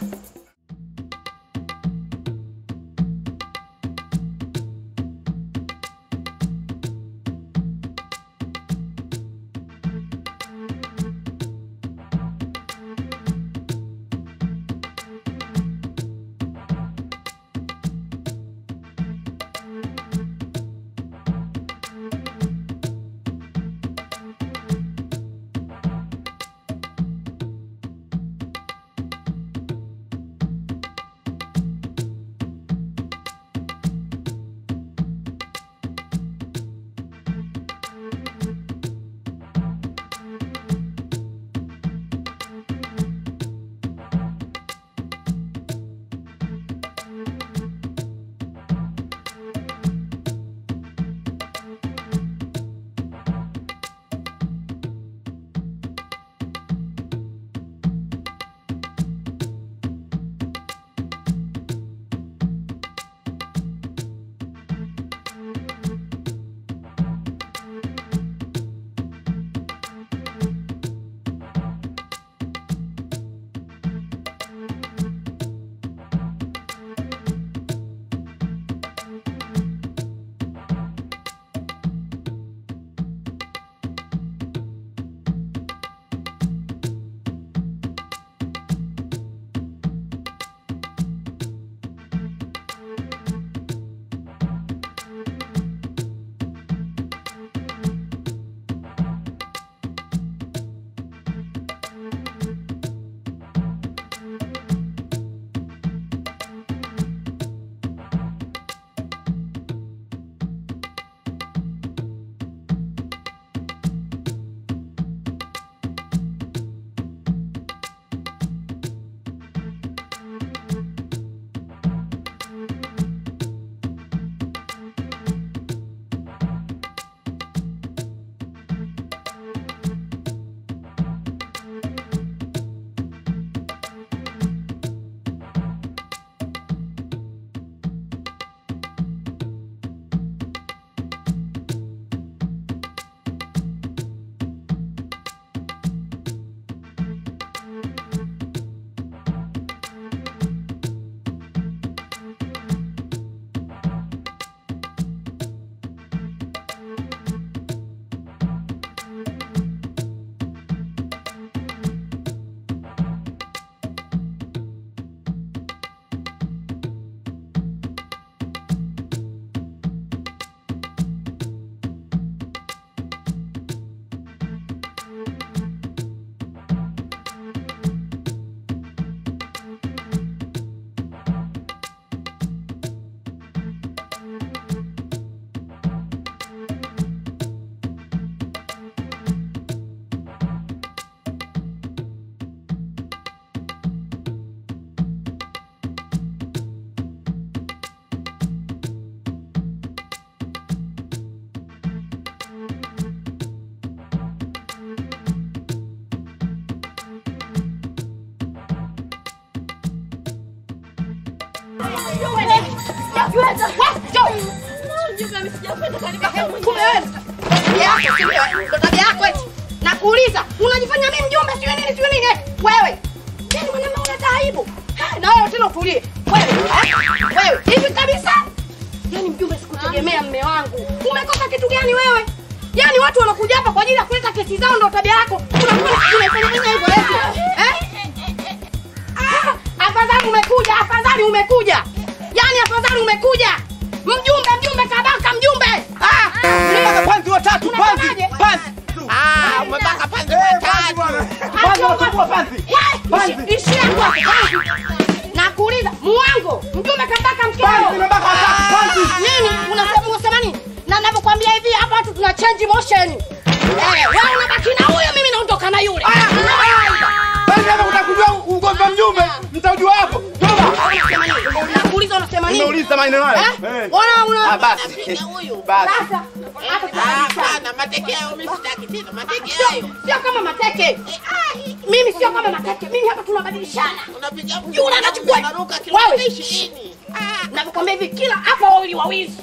tabia yako eti. Nakuuliza, unajifanya mimi mjumbe sio nini sio nini eti? Wewe. Yaani mwanaume una aibu. Eh, Na wewe tena utulie. Wewe, eh? Wewe, hivi kabisa? Yaani mjumbe sikutegemea mme wangu. Umekosa kitu gani? gani wewe? Yaani watu wanakuja hapa kwa ajili ya kuleta kesi zao ndio tabia yako. Unakuwa unaifanya hivyo eti. Eh? Ah, afadhali umekuja, afadhali umekuja. Yaani afadhali umekuja. Mjumbe, mjumbe kabaka, mjumbe. Ah, Mpaka panzi watatu, panzi, Unasemaje? panzi. Ah, umepaka panzi Eh, watatu. panzi bwana. Panzi watatu, panzi. Panzi. Ishia kwa Nakuuliza, muango, mjumbe kabaka mkeo. Panzi, nimebaka watatu, panzi. Nini? Unasema unasema nini? Na ninavyokuambia hivi hapa watu tuna change motion. Eh, wewe unabaki na huyo, mimi naondoka na yule. Panzi hapa kutaka kujua ugomvi wa mjumbe, mtaujua hapo. Toba. Unasema nini? Nakuuliza unasema nini? Nimeuliza maneno hayo. Eh? Eh. Ona una Ah, basi. Napiga huyu. Basi. sasa hata Ah, kama Hapana, mateke hayo mimi sitaki tena. Mateke hayo. sio sio kama mateke. Mimi sio kama mateke. Mimi hapa tunabadilishana. Unapiga Yule anachukua. unaruka kilomita Wewe. 20. Nakwambia hivi kila hapa wawili wawizi.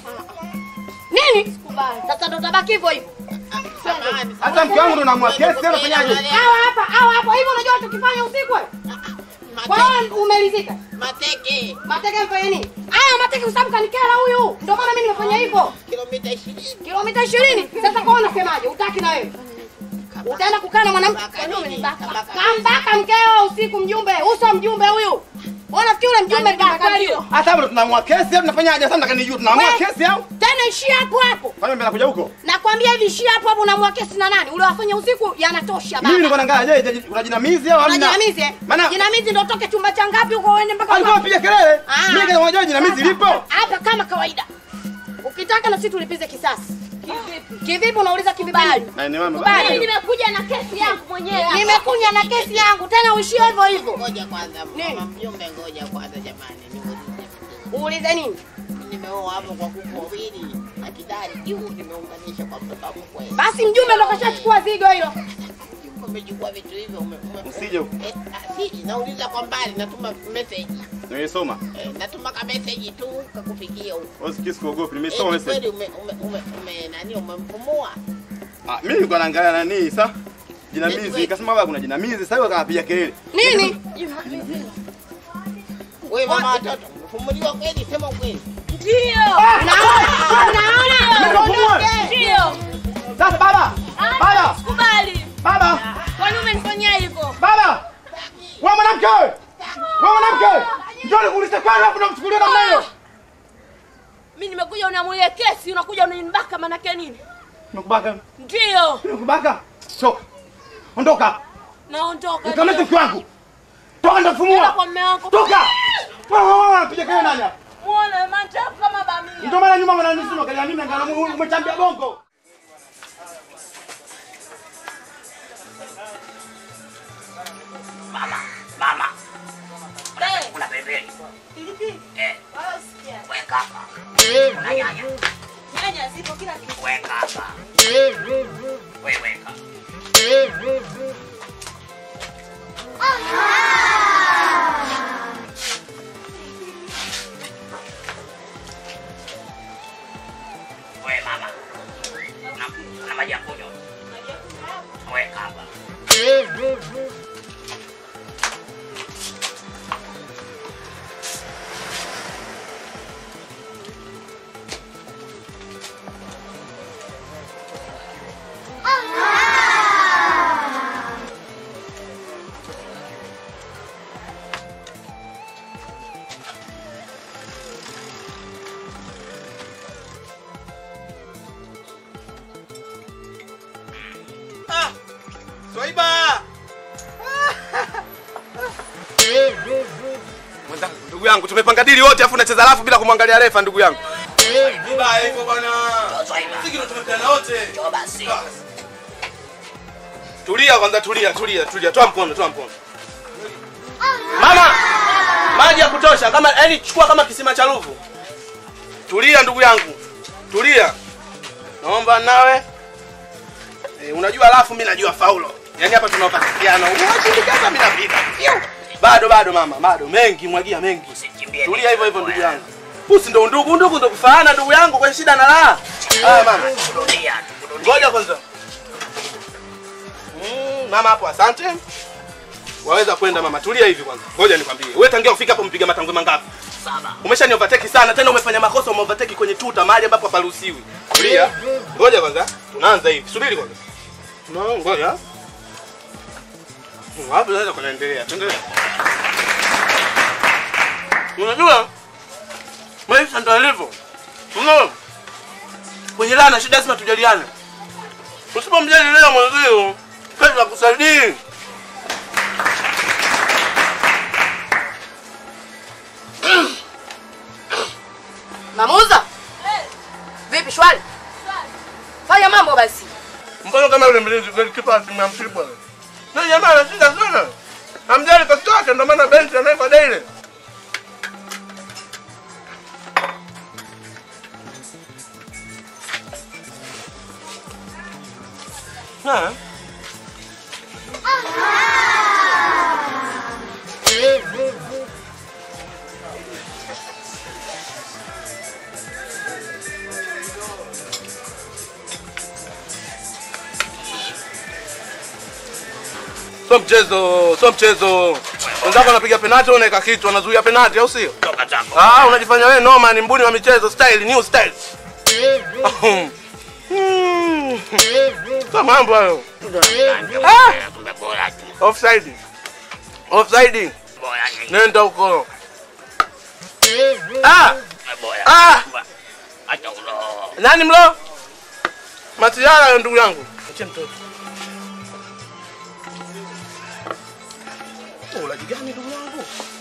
Nini? Sasa ndo tabaki hivyo hivyo. Samahani. Hata mke wangu ndo namwa kesi, unafanyaje? Hawa hapa, hawa hapa. Hivyo unajua tukifanya usiku wewe? Kwa Mateke. hiyo umelizika. Mateke. Mateke mfanye nini? Haya mateke kwa sababu kanikera huyu. Ndio maana mimi nimefanya hivyo. Kilomita 20. Kilomita 20. Sasa kwa unasemaje? Utaki na wewe? Utaenda kukaa na mwanamke Kabaka nini? Kabaka. kambaka mkeo usiku mjumbe. Uso mjumbe huyu. Wewe unafikiri ule mjumbe kakakio? Hata hapo ndo tunamua kesi au tunafanyaje? Sasa nataka nijue tunamua We. kesi au? Tena ishia hapo hapo. Kwani mbona nakuja huko? Nakwambia hivi ishia hapo hapo unamua kesi na nani? Ule wafanya usiku yanatosha Mimi niko baba. naangalia, je, je, kuna jinamizi au hamna? Jinamizi eh? Maana Jinamizi ndio toke chumba cha ngapi huko uende mpaka alikuwa apiga kelele. Ah. Mimi kama unajua jinamizi lipo. hapa kama kawaida. Ukitaka na sisi tulipize kisasi. Kivipi? Kivipi unauliza kivipi? Na ni mama. Kubali. Mimi nimekuja na kesi yangu mwenyewe. Nimekunya na kesi yangu tena uishie hivyo hivyo. Ngoja kwanza. Nini? Mama mjumbe ngoja kwanza jamani. Nimuulize. Uulize nini? Nimeoa hapo kwa kuku wawili. Akidari juu nimeunganisha kwa mtoto wangu kweli. Basi mjumbe ndo kashachukua zigo hilo. Umechukua vitu hivyo ume, ume, Usije huko. Eh, ah, si, nauliza kwa mbali, natuma message. Nilisoma. Eh, natuma ka message tu kakufikia huko. Wewe sikii sikuogopi, Eh, nimesoma ni kweli message. ume, ume, ume, ume, nani umempumua? Ah, mimi nilikuwa naangalia nani sasa? Jinamizi, Network. nikasema baba kuna jinamizi, sasa hiyo akapiga kelele. Nini? Wewe mama watoto, umefumuliwa kweli? Sema ukweli. Ndio. Unaona? Unaona? Nimefumua. Ndio. Sasa baba. Baba. Kubali. Baba. Kwani umenifanyia hivyo? Baba. Wewe mwanamke wewe. Wewe mwanamke. Njoo nikuulize kwani hapo unamchukulia namna hiyo? Mimi nimekuja unamulia kesi, unakuja unanibaka manake nini? Nimekubaka. Ndio. Nimekubaka. Toka. Ondoka. Naondoka. Nikamete ndio. mke wangu. Toka Nenda ndafumua. kwa mume wako. Toka. Wewe wewe unapiga kelele nani hapa? Muone manchafu kama bamia. Ndio maana nyuma wananisema kalia mimi ngana umechambia bongo. Mama, mama, Eh, kuna pembeni. pilipili. Eh, Wala usikia. weka hapa. Kuna nyanya. Nyanya zipo kila kitu. Weka hapa. Wewe weka. Wewe mama. Una, una maji ya kunywa? Weka hapa. Swaiba! Mwenzangu, ndugu yangu, tumepanga dili wote afu unacheza alafu bila kumwangalia refa ndugu yangu. Vibaya hivyo bwana. Swaiba. Sisi ndo tumependa wote. Njoo basi. Tulia kwanza, tulia, tulia, tulia. Toa mkono, toa mkono. Mama! Maji ya kutosha kama yani chukua kama kisima cha Ruvu. Tulia ndugu yangu. Tulia. Naomba nawe. E, unajua alafu mimi najua faulo. Yaani hapa tunaopatikiana. Unashindikana mimi napiga. Fiu. Bado bado mama, bado mengi mwagia mengi. Usikimbie. Tulia hivyo hivyo ndugu yangu. Usi ndo ndugu, ndugu ndo kufaana ndugu yangu kwa shida na raha. Haya mama. Kurudia, kurudia. Ngoja kwanza. Mm, mama hapo asante. Waweza kwenda mama, tulia hivi kwanza. Ngoja nikwambie. Wewe tangia ufika hapo mpiga matangwe mangapi? saba. Umeshani overtake sana tena umefanya makosa ume overtake kwenye tuta mahali ambapo haparuhusiwi. Tulia. Ngoja kwanza. Tunaanza hivi. Subiri kwanza. No, ngoja. Hapo sasa kunaendelea. Tuendelee. Unajua? Maisha ndio yalivyo. Unaona? Kwenye lana shida lazima tujaliane. Usipomjali leo mwenzio, kesho akusaidii. Mamuza? Vipi shwari? Fanya mambo basi. Mbona kama yule mlinzi golikipa tumemshibwa. Na jamaa ana shida sana. Hamjali kosi yake ndio maana benchi anaipa daily. Ha? Sio mchezo, sio mchezo. Wenzako wanapiga penalti, wewe unaweka kitu, wanazuia penalti au sio? Toka zako. Ah, unajifanya wewe noma, ni mbuni wa michezo, style, new style. Hmm. Sio mambo hayo. Ah! Kumbe bora tu. Offside. Offside. Bora ni. Nenda huko. Ah! Bora. Ah! Acha ulo. Nani mlo? Matiara ya ndugu yangu. Achia mtoto. Ulaji gani ndugu yangu?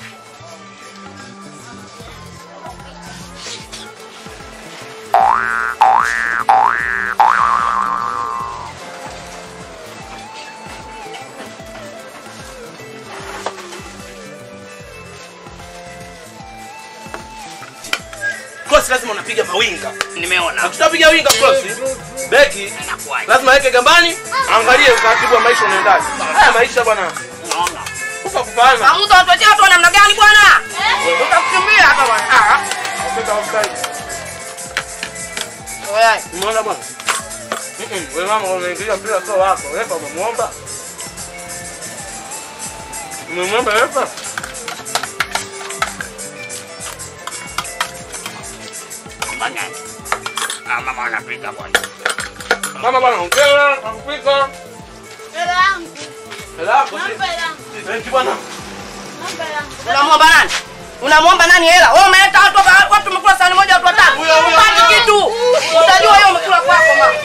Cross lazima unapiga mawinga. Nimeona. Ukishapiga winga cross, beki Inakuwaje? lazima aweke gambani, angalie utaratibu wa maisha unaendaje. Haya maisha bwana. Unaona. Kufa kupana. Mamuza watu wachia watu wa namna gani bwana? Utakukimbia hapa bwana. Ah. Kupita offside. Oya. Umeona bwana? Mm-mm, Wewe mama unaingilia mpira sio wako. Refa umemuomba? Umemwomba refa? Bana. Ah, mama anapika bwana. Mama bwana ongea, akupika. Hela yangu. Hela yako si. Naomba hela yangu. Thank you bwana. Naomba hela yangu. Unamwomba nani? Unamwomba nani hela? Wewe umeleta watu hapa, watu umekula sahani moja watu watatu. Huyo, huyo, Upati huyo. kitu. Utajua hiyo umekula kwako mama.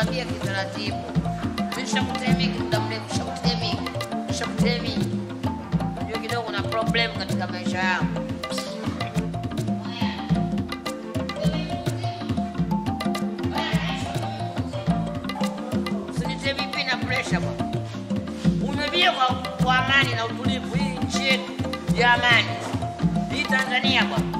bakia kitaratibu. Nishakutemiki muda mrefu, shakutemiki, shakutemiki. Unajua kidogo na problem katika maisha yangu. Usinitemipi na pressure bwana. Umebia kwa, kwa amani na utulivu. Hii nchi yetu ya amani, hii Tanzania bwana.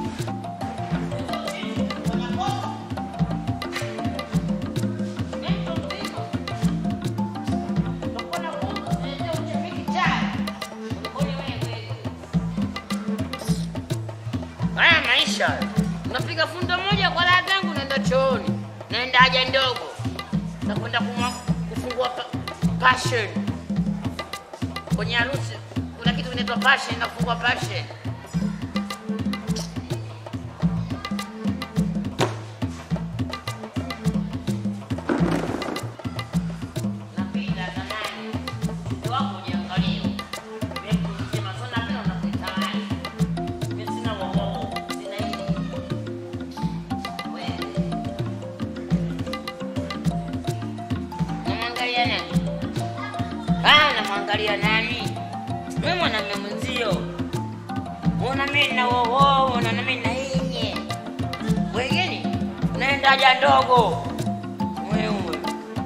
Haya maisha, unapiga fundo moja kwa raha zangu, naenda chooni, naenda haja ndogo, nakwenda kumwa- kufungua pa, passion kwenye harusi. Kuna kitu kinaitwa passion, na kufungua passion. Napita zamani, mtoto wako ujiangalie. Wewe kusema sana pia unakutamani. Mimi sina wowowo, sina hili. Wewe. Namwangalia nani? Ah, namwangalia nani? Mimi mwanamume mwenzio. Mbona mimi na wowowo, mbona mimi na yenye? Wengine naenda haja ndogo. Wewe.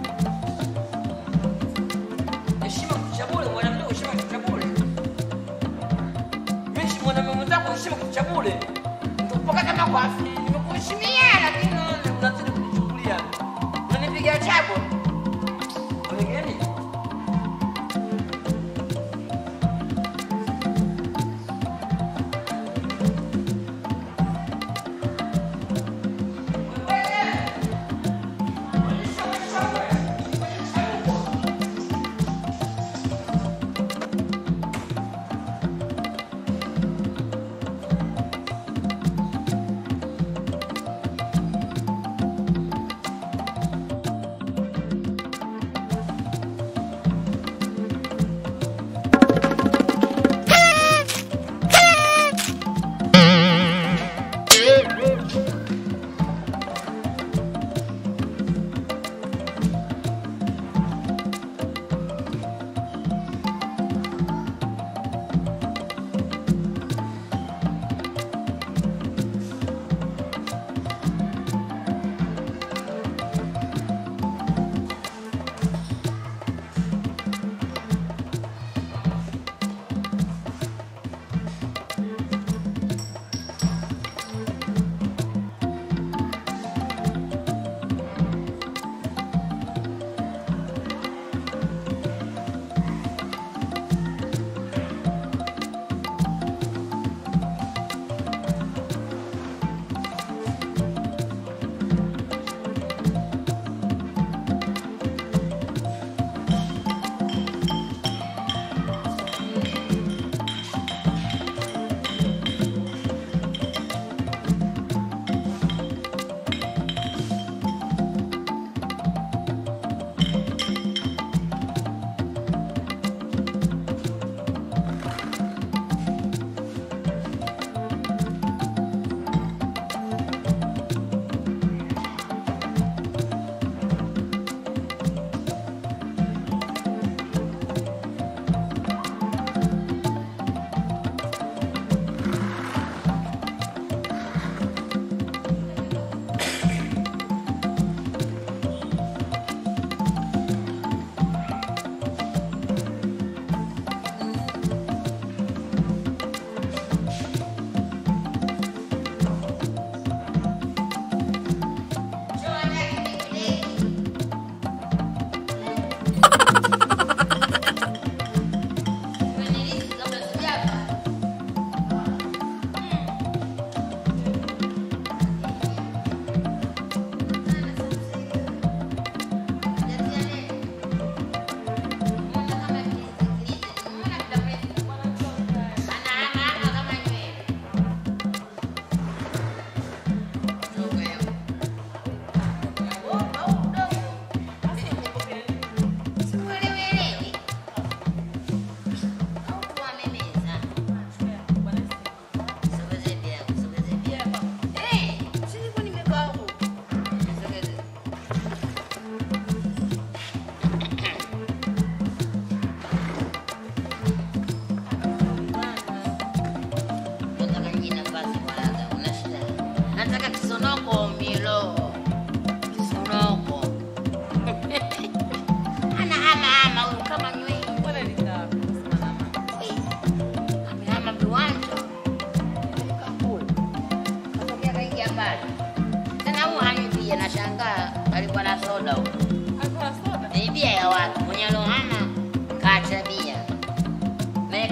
Heshima kuchabule, mwanamume heshima kuchabule. Mimi si mwanamume mwenzako heshima kuchabule. Mpaka kama kwa afili nimekuheshimia lakini unaona unazidi kunichukulia. Unanipiga chapo. Wengine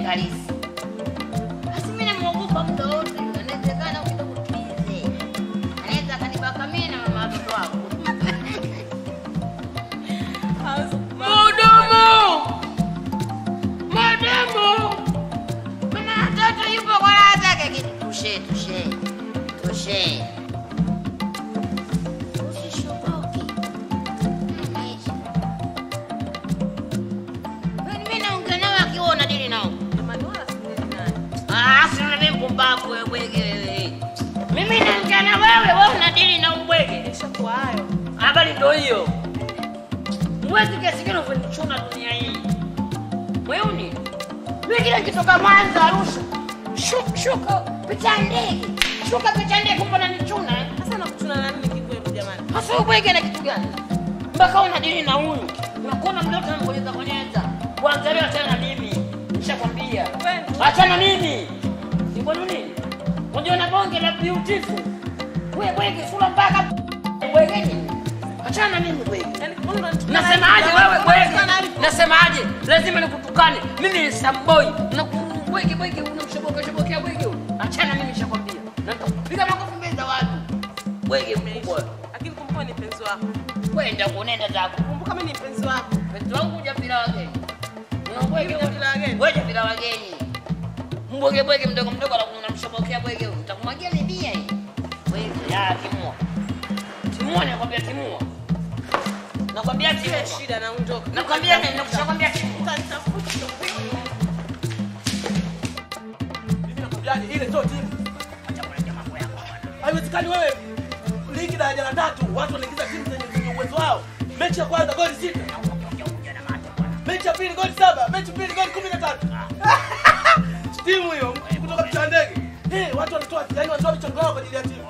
halisi. Basi mimi namuogopa muda wote, inawezekana kidogo tuize, anaweza akanibaka mimi na mama watoto wangu. Mudumu! Mudumu! Kuna mtoto yupo kwa raha zake. ki- Tushe, tushe, tushe. Usishoboke. Maisha. Kwani mimi naongea nao akiwa unadili nao? Ah, si mimi mpumbavu wewe bwege wewe. Mimi naongea na wewe, wewe unadili na ubwege. Ishakuwa hayo. Habari ndio hiyo. Mwezi kiasi gani umenichuna dunia hii? Wewe mimi kila nikitoka Mwanza Arusha, shuka shuka pita ndege. Shuka pita ndege kumbe unanichuna. eh? Sasa nakuchuna na nini kikwetu jamani? Hasa ubwege na kitu gani? Mpaka unadili na huyu. Unakuona mdoto anabonyeza bonyeza. Kwanza leo achana na mimi. Nishakwambia. Achana mimi. Ni kwa nini? Unajua na bonge la beautiful. Wewe bwege sura mpaka bwege nini? Achana na mimi bwege. Nasemaje wewe bwege? Nasemaje? Lazima nikutukane. Mimi ni samboy. Na bwege bwege unamshoboka shobokea bwege huyu. Achana mimi nishakwambia. Na nitakupiga makofi mbele za watu. Bwege mkubwa. Lakini kumbuka ni mpenzi wako. Kwenda kunenda zako. Kumbuka mimi ni mpenzi wako. Mpenzi wangu hujapila wageni. Unabwege Hujapila wageni? Wewe hujapila wageni. Mbwege bwege mdogo mdogo alafu unamshobokea bwege huyu. Utakumwagia ni bia hii. Bwege ya timua. Timua nakwambia timua. Nakwambia timua. Shida naondoka. Nakwambia nini? Nakushakwambia timua. Mimi nakwambiaje, ile sio timu. Haiwezekani wewe ligi daraja la tatu watu wanaingiza timu zenye zenye uwezo wao. Mechi ya kwanza goli sita. Mechi ya pili goli saba, mechi mbili goli kumi na tatu. Timu hiyo kutoka mcha ndege. Eh, watu wanatoa yani wanatoa michango yao kwa ajili ya timu.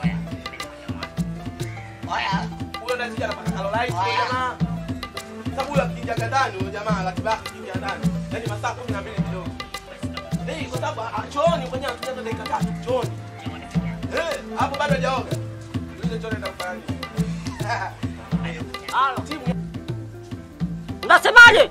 Haya, huyo ndiye anapata Caroline huyo jamaa. Sababu huyo akiingia ndani huyo jamaa ratiba yake akiingia ndani. Yaani masaa 12 kidogo. Eh, kwa sababu ah, chooni mwenyewe anatumia dakika tatu chooni. Eh, hapo bado hajaoga. Yule chooni atakufanya nini? Halo. Unasemaje?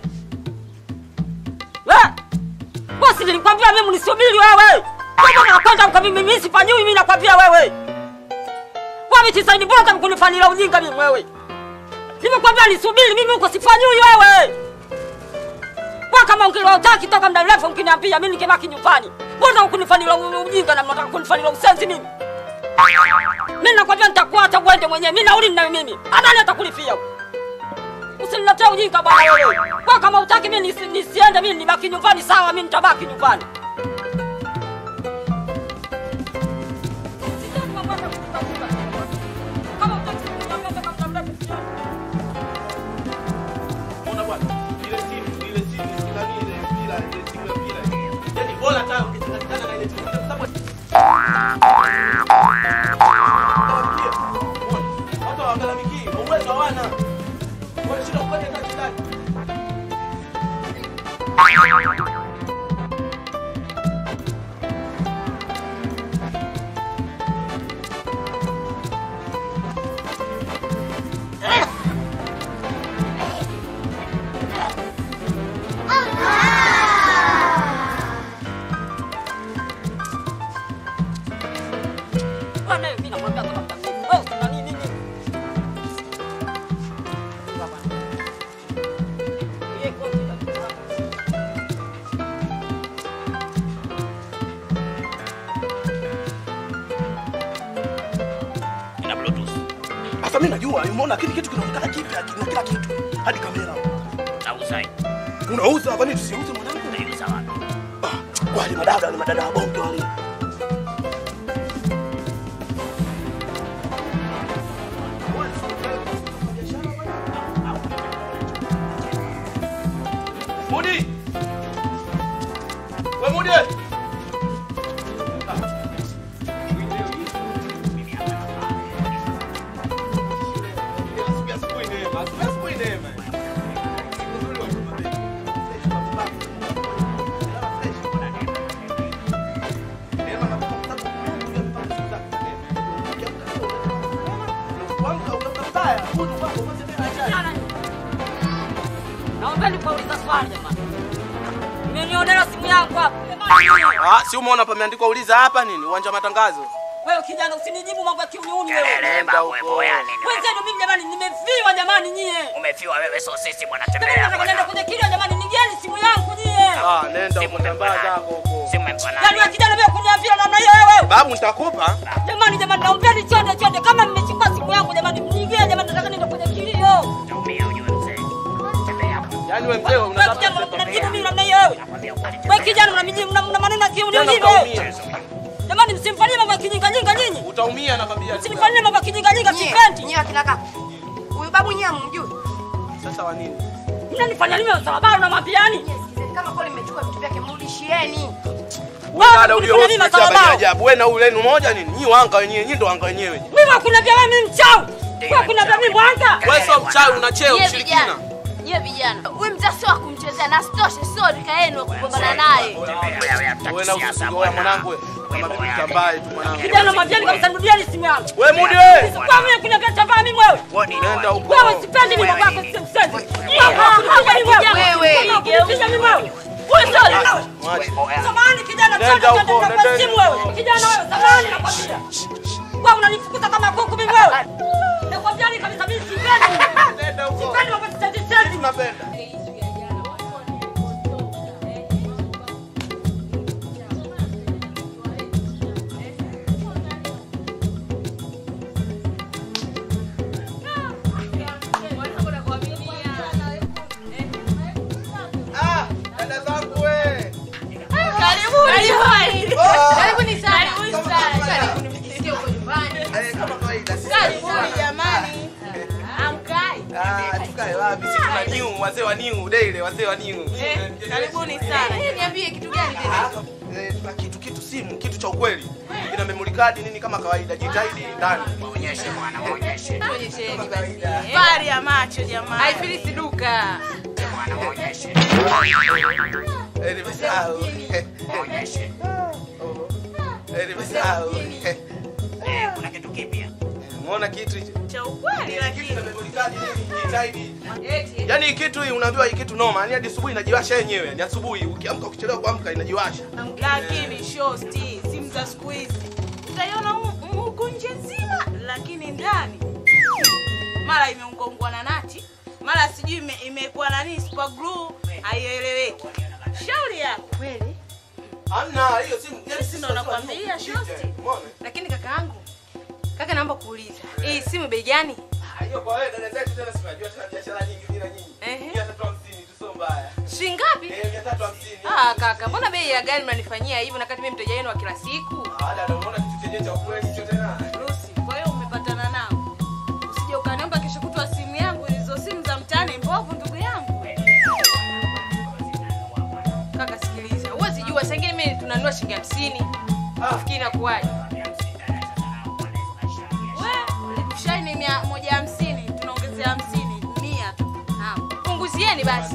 We! Bosi nilikwambia mimi nisubiri wewe. Kama nakwenda kwa mimi mimi sifanyiwi mimi nakwambia wewe. Wewe tisaini bora kunifanyia ujinga mimi wewe. Nimekwambia nisubiri mimi huko sifanyiwi wewe. Kwa kama ukilotaki toka muda mrefu mkiniambia mimi nikibaki nyumbani. Mbona ukunifanyia ujinga na mnataka kunifanyia usenzi mimi? Mimi nakwambia nitakuacha uende mwenyewe. Mimi nauli ninayo mimi. Anani atakulipia? Usiniletee ujinga bwana wewe. Kwa kama utaki mimi nisi, nisiende mimi nibaki nyumbani sawa, mimi nitabaki nyumbani. Unaona bwana? Ile timu, ile timu, ndani ile mpira, ile timu ya mpira. Yaani bora hata ukichanganyana na ile timu kwa sababu Watu hawagalamiki, uwezo hawana. Wanashinda kufanya kazi ndani. Bwana mimi nakwambia toka muda mrefu. Wewe una nini nini? Yeye koti la Ina bluetooth. Sasa mimi najua, umeona kile kitu kinaonekana kipya, kina kila kitu. Hadi kamera. Nauza hii. Unauza kwani tusiuze mwanangu? Unauza wapi? Ah, wale madada ni madada wa bongo wale. Mudi. We Mudi. Naomba nikuuliza swali jamani. Umenionea simu yangu hapa. Ah, si umeona pameandikwa uliza hapa nini? Uwanja wa matangazo. Wewe kijana usinijibu mambo ya kiuniuni wewe. Kelele babu, wewe boya nini? Wenzenu mimi jamani nimefiwa jamani nyie. Umefiwa wewe, so sisi bwana, Jamani tembea nataka bwana. nenda kwenye kilio jamani nigeni simu yangu nyie. Ah, nenda huko tambaa zako huko. Simu impa Yaani nani? wewe kijana wewe kuniambia namna hiyo wewe. Babu nitakupa. Jamani jamani naombeni chonde chonde kama mmechukua simu yangu jamani mnigeni jamani nataka nenda kwenye kilio. Utaumia ujue mzee. Tembea bwana. Yaani wewe mzee Wewe unataka kijana unanijibu mimi namna hiyo wewe. Nakwambia ukweli, Wewe kijana unanijibu mna mna maneno ya kiuniuni Tena wewe. utaumia. Jamani msimfanyie mambo ya kijinga jinga nyinyi. Utaumia nakwambia. Msimfanyie mambo ya kijinga jinga sipendi. Nyie akina kaka. Huyu babu nyie hamjui. Sasa wa nini? Mnanifanya nini sababu na mapiani? Nyie sikizeni kama kweli mmechukua vitu vyake mrudishieni. Wewe dada kunifanya ulio nini hospitali masalabao? ya ajabu. Wewe na huyu lenu moja nini? Nyi wanga wenyewe, nyi ndo wanga wenyewe. Mimi hakuniambia wewe mimi mchawi. Wewe hakuniambia mimi mwanga. Wewe sio mchawi una cheo Nyie mshirikina. vijana, nyie vijana, huyu mzee sio wa kumchezea na sitoshe, sio rika yenu wa kugombana naye. Tembea wewe, hatutaki Wewe na siasa usigo wewe bwana. mwanangu wewe. Kama vipi tambaye tu mwanangu. Kijana mwambieni kabisa nirudieni simu yangu. Wewe mudi wewe. Sikuwa mimi kuniambia tavaa mimi wewe. Wewe nini Nenda wewe? huko. Wewe sipendi mimi mambo yako sio msezi. Wewe kunipiga mimi wewe. Wewe sio Mwache. Samahani kijana, Nenda twende huko, twende kwa nenda simu huko. wewe. Kijana wewe, samahani nakwambia. Wewe unanifukuza kama kuku mimi wewe. Nakwambia ni kabisa mimi sipendi. Nenda huko. Sipendi mambo ya sisi sisi. Tunapenda. Ah, dada zangu wewe. Karibuni. Oh. Karibuni sana. Kama Karibuni kawaida. Karibuni mjisikie huko nyumbani. Eh, kama kawaida. sisi Karibuni bwana. jamani. Amkai. Ah, tukae wapi? Sisi tuna new, wazee wa new, daily wazee wa new. Karibuni sana. Eh, Niambie kitu gani tena? Ah, eh, tuna kitu kitu simu, kitu cha ukweli. Ina memory card nini kama kawaida. Jitahidi ndani. Muonyeshe bwana, muonyeshe. Tuonyesheni basi. Fari ya macho jamani. Haifilisi duka. Bwana, muonyeshe. Eh, nimesahau. Muonyeshe. Eh, nimesahau. Eh, kuna kitu kipya. Umeona kitu hicho? Cha ukweli Kitu lakini. na memory card nini? Jitahidi. Eti. Yaani hii kitu hii unaambiwa hii kitu noma. Yaani hadi asubuhi inajiwasha yenyewe. Ni asubuhi ukiamka ukichelewa kuamka inajiwasha. lakini shosti simu za siku hizi utaiona hu- huku nje nzima lakini ndani mara imeungwaungwa na nati mara sijui ime- imekuwa nani super glue haieleweki shauri yako Kweli? Hamna hiyo simu. Yaani Sisi ndo nakwambia, shosti. Umeona? Lakini kaka yangu, kaka naomba kuuliza. Hii simu bei gani? Ah, Hiyo kwa wewe dada zetu tena sinajua tena biashara nyingi bila nyinyi. Ehe. 350 tu sio mbaya. Shilingi ngapi? Eh, 350. Ah, kaka, mbona bei ya gari mnanifanyia hivyo na kati mimi mteja wenu wa kila siku? Ah, dada unaona kitu chenye cha ukweli hicho tena. Lucy, kwa hiyo umepatana nao usije ukaniomba kesho kutwa simu yangu hizo simu za mtaani mbovu ndugu yangu Kaka sikiliza. Huwezi jua saa ingine mimi tunanunua shilingi 50. Ufikiri inakuwaje? we shaini mia moja hamsini tunaongezea hamsini mia tu Naam. Punguzieni basi.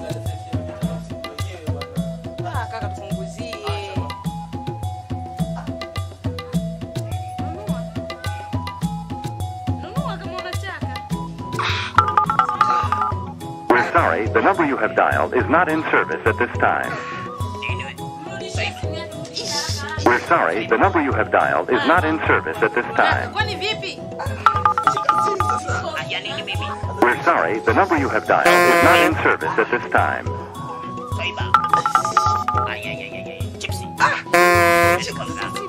Ah, kaka tupunguzie. Nunua. Nunua kama unataka. We're sorry, the number you have dialed is not in service at this time. Nini wewe? Mrudishie simu yako. We're sorry, the number you have dialed is not in service at this time. Kwani vipi? Ah, ya nini mimi? We're sorry, the number you have dialed is not in service at this time. Swaiba. Ay, ay, ay, ay, ay. Chipsi. Shika mzangu.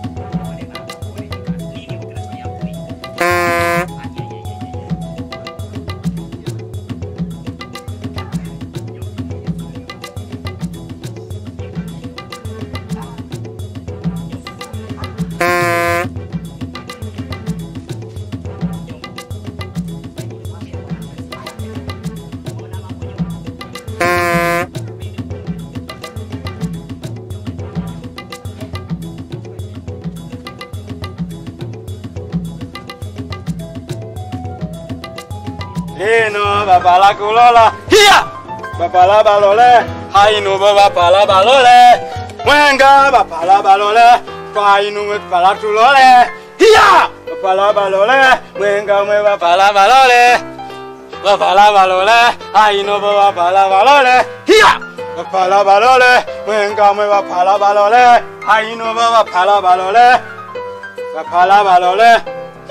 Nini kinachofanya Ino babala kulola. Hiya! Babala balole. Hainu babala balole. Mwenga babala balole. Twainu mwe pala tulole. Hiya! Babala balole. Mwenga mwe babala balole. Babala balole. Hainu babala balole. Hiya! Babala balole. Mwenga mwe babala balole. Hainu babala balole. Babala balole.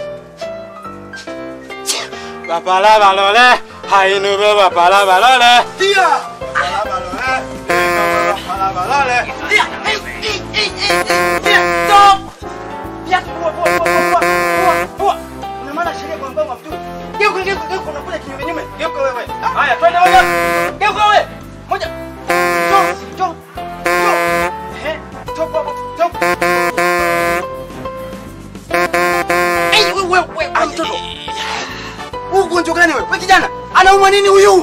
Babala balole, hainu be babala balole. Dia. Babala balole, babala balole. Dia. Hey, hey, hey, hey, dia. Stop. Dia kuwa kuwa kuwa kuwa kuwa kuwa. Una maana sheria kwa mbao mafutu. Geuka geuka geuka unakula kinyume nyume. Geuka wewe. Haya, twende moja. Geuka wewe. Moja. Stop, stop. Stop. Eh, stop hapo. Stop. Hey, wewe wewe wewe mtoto. Huu ugonjwa gani wewe? Wewe kijana, anaumwa nini huyu?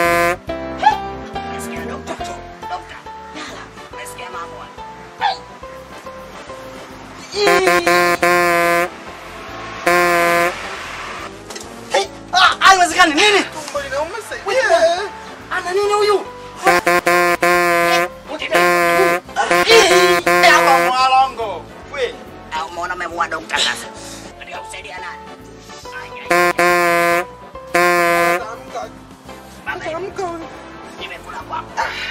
Hey, ah, haiwezekani nini? Wewe, Ana nini huyu? Mwalongo. Wewe. Au umeona umemua dokta sasa? Katika kusaidia nani? Nimekula kwako.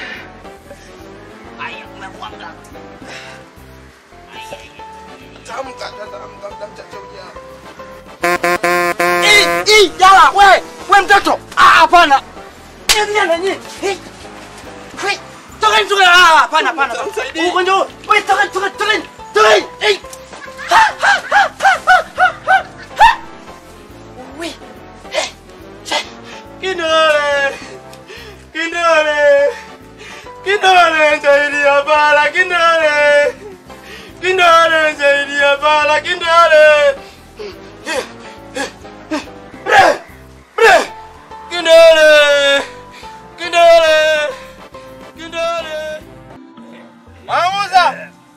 Aya, umekuwa mganga. Ii, ii, yala, we, we mtoto. Ah, hapana. Ni nani nani? Eh. We, toka toka. Ah, hapana, hapana. Ugonjwa. huu. We, toka toka toka. Toka. Eh. Ha, ha, ha, ha, ha, ha, ha, ha. We. Eh. Che. Kidole. Kidole. Kidole zaidi ya bala kidole. Kidole zaidi ya bala kidole. Bre! Bre! Kidole! Kidole! Kidole! Mwamuza!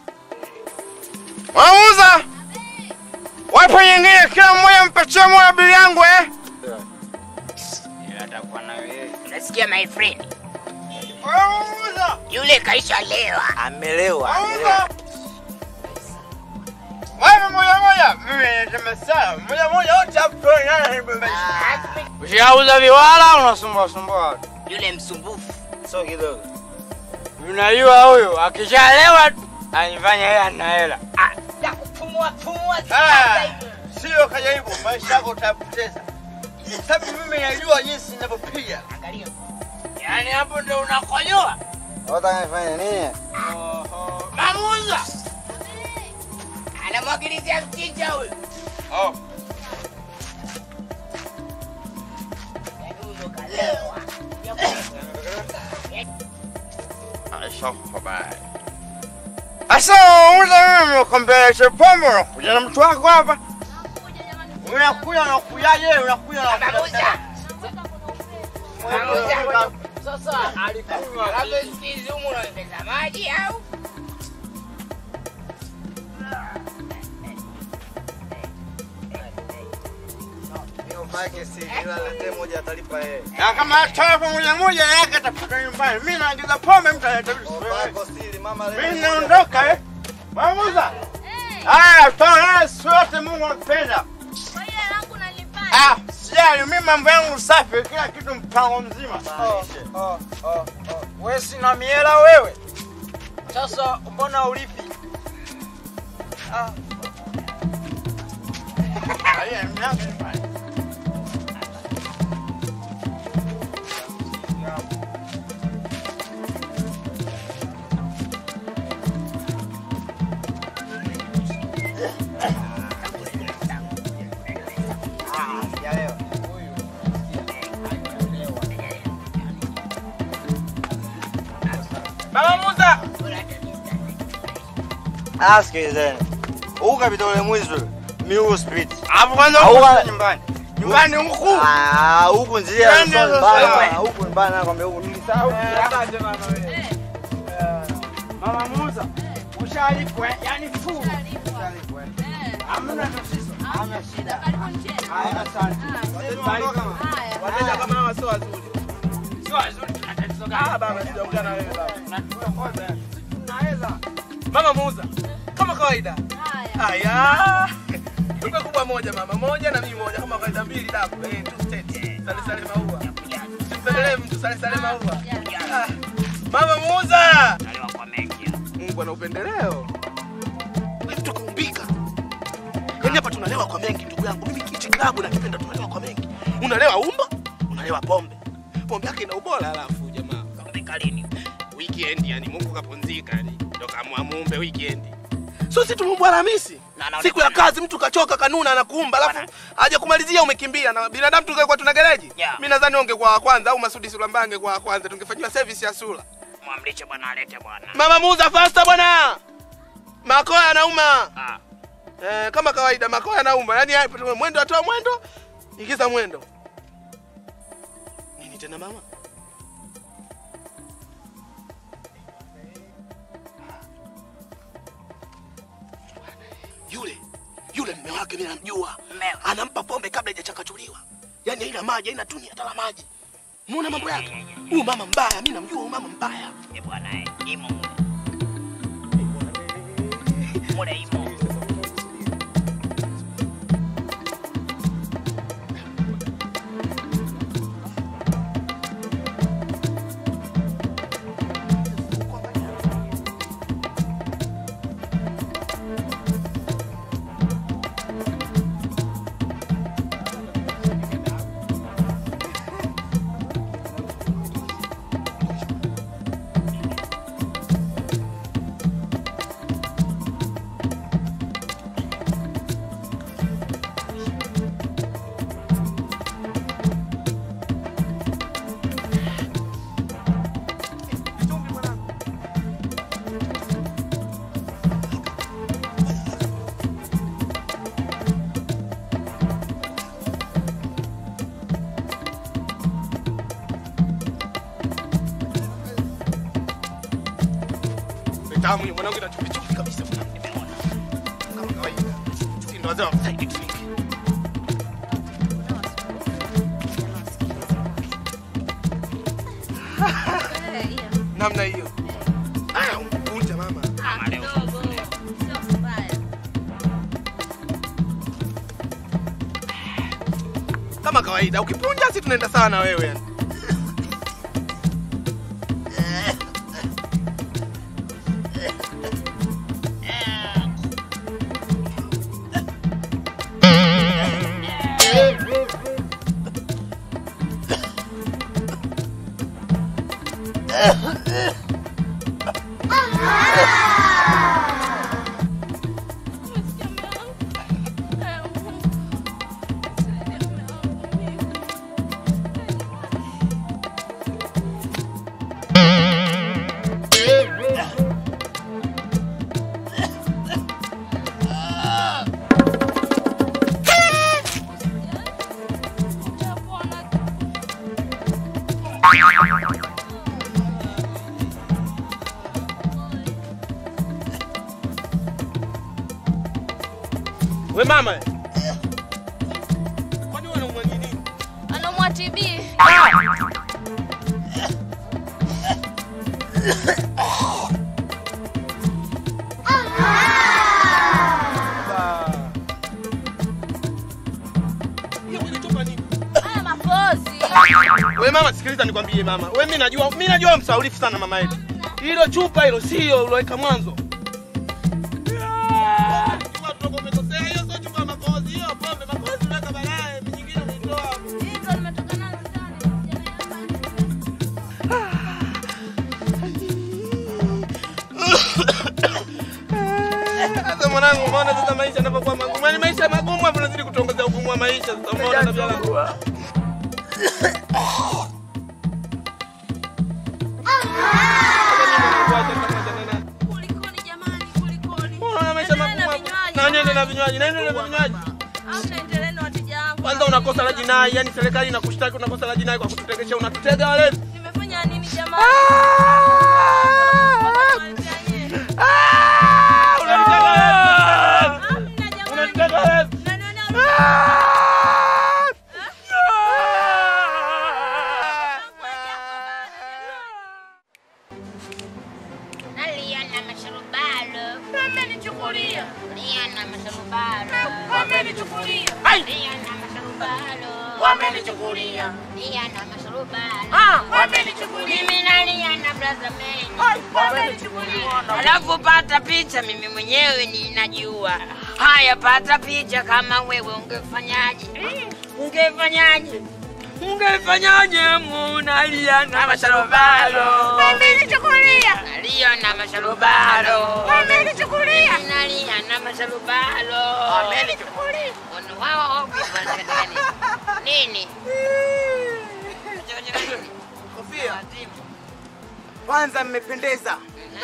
Mwamuza! Wapo nyingine kila mmoja mpatie moja bili yangu eh? Unasikia my friend? Mwamuza! Yule kaisha lewa. Amelewa. Mwamuza! Wapo moja moja. Mimi nasema sawa. Moja moja wote hapo tuone nani Ushauza viwala unasumbua sumbua. Yule msumbufu. Sio kidogo. Unajua huyu akishalewa tu anifanya yeye ana hela. Ya kupumua pumua. Ah, sio kajaribu, maisha yako utapoteza. Sababu mimi najua jinsi ninavyopiga. Angalia. Yaani hapo ndo unakojoa. Unataka nifanye nini? Mamuza. Anamwagilizia mchicha huyu. Oh. Yaani huyo kalewa. Asa uza mimi kumbelesha pombe unakuja na mtu wako hapa. Unakuja unakujaje? Unakuja Mamuza. Mamuza. Sasa alikunywa Labda sikizi humu unaongeza maji au? Mike si kila lete moja atalipa yeye. na kama atoa pamoja moja yake atapata nyumbani. Mimi naagiza pombe mtu analeta vitu. Bako siri mama leo. Mimi naondoka eh. Mamuza. Haya, toa sote Mungu anapenda. Ah, sijali mimi mambo yangu safi, kila kitu mpango mzima. Oh, oh, oh. Wewe sina miela wewe. Sasa mbona ulipi? Ah. Haya, mnyaga nyumbani. Baba Musa. Ah, sikilizeni. Huyu kapita ule mwizi ule. Miu spirit. Hapo kwanza Au huko wa- nyumbani. Nyumbani huku. Ah, huku njia Yaani sio sasa- mbaya. Huku mbaya nakwambia huku. Nilisahau asante mama wewe. Eh, Mama Musa. Ushalipwa, eh? yaani full. Ushalipwa. eh? Hamna tatizo. Hamna shida. Haya, asante. Bye. Wateja kama hawa sio wazuri. Sio wazuri tuna tatizo gani? Ah baba sijaongea na wewe baba. Naweza. Mama muuza. Kama kawaida. Haya. Duka kubwa moja mama, moja na mimi moja kama kawaida mbili daku. Eh, two state. Sale sale maua. Simpendelee mtu sale sale maua. Ah. Mama muuza. Nalewa kwa mengi. Mungu ana upendeleo. Wewe mtu kaumbika. Yaani hapa tunalewa kwa mengi ndugu yangu. Mimi kichi klabu nakipenda tunalewa kwa mengi. Unalewa umbo, unalewa pombe. Pombe yake ina ubora alafu jamaa. Kaumbika lini? Weekend yani Mungu kapumzika yani. Ndio kaamua muumbe weekend. So si tumumbwa Alhamisi. Na anaonekana- Siku ya kazi mtu kachoka kanuna anakuumba alafu haja kumalizia umekimbia na binadamu tungekuwa tuna gereji. Yeah. Mimi nadhani ungekuwa wa kwanza au Masudi Sulambange kwa wa kwanza tungefanyiwa service ya sura. Mwamlishe bwana alete bwana. Mama muuza fasta bwana. Makoa yanauma. Ah. Eh, kama kawaida makoa yanauma. Yaani hapo mwendo atoa mwendo, ingiza mwendo. Nini tena mama? Yule yule mme wake mimi namjua. Mmeo. Anampa pombe kabla haijachakachuliwa. Yaani haina maji, haina tuni hata la maji. Muona mambo yake? Huyu mama mbaya, mimi namjua huyu mama mbaya. Eh bwana eh. Imo mule. Mule imo. Tamu hiyo mwanangu ina chumvi chumvi kabisa mwanangu. Nimeona. Kama kawaida. Sisi ndo wazee wa side drink. Namna hiyo. Ah, unja mama. Mama leo. Kama kawaida ukipunja si tunaenda sawa na wewe yani. We mama. Kwani wewe unaumwa nini? Anaumwa TB. Hiyo ulitupa nini? Haya mapozi. We mama, sikiliza nikwambie mama. We mimi najua, mimi najua msaulifu sana mama yetu. Hilo chupa hilo sio uloweka mwanzo. Chupa tuko umekosea, hiyo sio chupa ya makozi, hiyo pombe makozi unaweka baadaye, nyingine unaitoa. Hizo nimetoka nazo ndani. Sasa mwanangu, umeona sasa maisha yanapokuwa magumu. Yaani maisha magumu hapo unazidi kutuongezea ugumu wa maisha. Sasa umeona tabia langu. Kulikoni jamani, kulikoni? Unaona maisha magumu hapo. Na nini na vinywaji? Na nini na vinywaji? Au naendelea na wateja wangu. Kwanza unakosa la jinai, yani serikali inakushtaki unakosa la jinai kwa kututegesha, unatutega walevi. Nimefanya nini jamani? Unatutega walevi. Unatutega walevi. Wamenichukulia. Nia na masharubalo. Wamenichukulia. Mimi nalia na blaza mengi. Wamenichukulia. Alafu pata picha, mimi mwenyewe ninajua. Haya, pata picha kama wewe ungefanyaje? Ungefanyaje? Ungefanyaje munalia na masharubalo? Wamenichukulia. Nalia na masharubalo. Wamenichukulia. Nalia na masharubalo. Wamenichukulia. Ono wao hobi wanataka nini? Nini? Kofia. Kwanza mmependeza.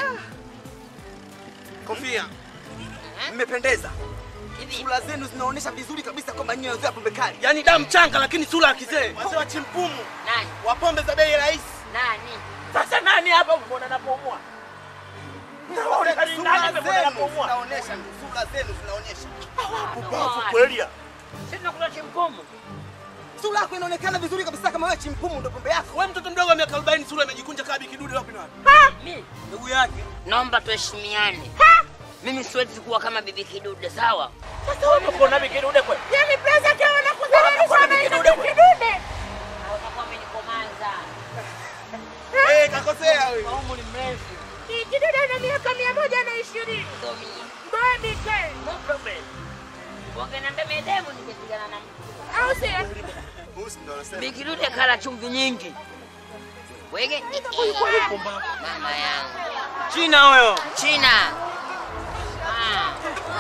Kofia. Mmependeza. Sura zenu zinaonyesha vizuri kabisa kwamba nyinyi wazee wa pombe kali. Yaani damu changa lakini sura ya kizee. Wazee wa chimpumu. Nani? Wa pombe za bei rahisi. Nani? Sasa nani hapa umeona napomua? Sura Nani amemwona zenu napomua? zinaonyesha, sura zenu zinaonyesha. Pumbavu kweli ya. Sisi tunakula chimpumu. Sura yako inaonekana vizuri kabisa kama wewe chimpumu ndo pombe yako. Wewe mtoto mdogo wa miaka 40 sura imejikunja kama bikidude wapi na wapi? Mimi Ndugu yake. naomba tuheshimiane. Mimi siwezi kuwa kama bibi kidude, sawa? Sasa wewe unakuona bikidude kweli? Yaani blaza kama Unakuona bikidude kweli? Utakuwa umenikomaza. Eh, kakosea wewe. Kaumu ni mrefu. Kidude ana miaka mia moja na ishirini. Ndio mimi. Baby K. No problem. Wangeniambia medemu ningepigana na mtu. Au sio? Musi ndo anasema. Bikidude kala chumvi nyingi. Wege. Mama yangu. China huyo. China. Ah.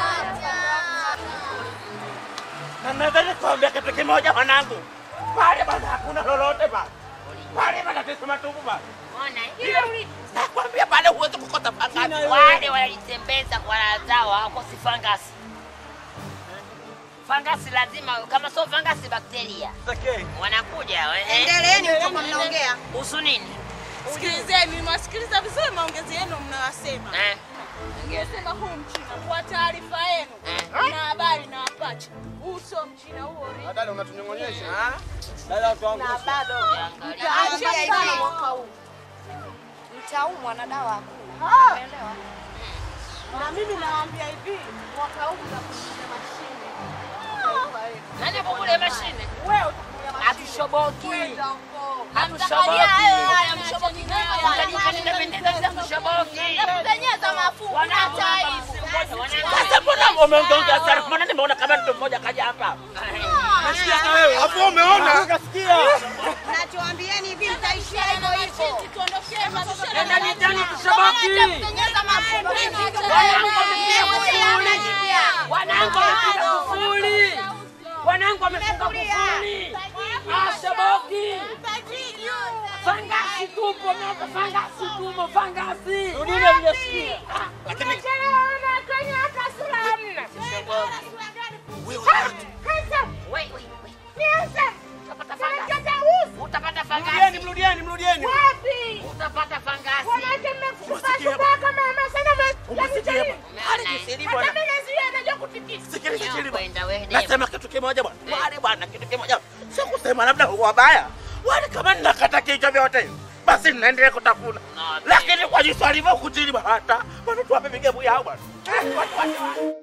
Na nadhani kuambia kitu kimoja mwanangu. Pale bana hakuna lolote bana. Pale bana tesi matupu bana. Ona Nakwambia pale huwezi kukota pangani. wale walitembeza kwa raha zao hawakosi fangasi. Fangasi lazima, kama sio fangasi, bakteria Okay. wanakuja. eh. Endeleeni mtoka mnaongea. Kuhusu nini? Sikilizeni, mwasikiliza vizuri maongezi yenu mnayosema. Eh? Ningesema huu mchina kwa taarifa yenu na habari na wapacha. Huu sio mchina huo ri. Dada unatunyong'onyesha. Dada Na tuangusha. bado Mtaachia mtaachia sana hivi. mwaka huu. Mtaumwa na dawa hakuna. Ah. Umeelewa? Na mimi nawaambia hivi, mwaka huu mtakuja mashine. Taifa letu. Nani hapo kule mashine? Wewe utakuja mashine. Hatushoboki. Kwenda huko. Hatushoboki. Haya, mshoboki Utanipenda pendeza za kushoboki. Kupenyeza mafuta Wanangu, taifa. Sasa mbona umeongea sana? Mbona nimeona kama mtu mmoja kaja hapa? Nasikia na wewe. Hapo umeona? Nikasikia. Nachoambieni hivi mtaishia hivyo hivyo. Tuondoshee mafuta. Nenda mitani tushoboki. Kupenyeza mafuta. Wanangu wamepiga kufuli. Wanangu wamepiga kufuli. Wanangu wamefunga kufuli. Ah, shoboki. Fangasi tupo, miaka fangasi tupo, fangasi. Rudile mjasikia. Lakini Wait, wait, wait. Utapata fangasi. Utapata mrudieni, fangasi. mrudieni, mrudieni. Utapata fangasi. Umesikia bwana? Umesikia bwana? Hali kisiri bwana. Sikiliza chini bwana. Kwenda wewe demu. Nasema kitu kimoja bwana. Wale bwana kitu kimoja. Sio kusema labda wabaya. Wale kama ninakata kichwa vyote. Basi ninaendelea kutafuna. Lakini kwa jinsi alivyo kutili bwana hata watu wape migebu yao bwana. Watu wache wale.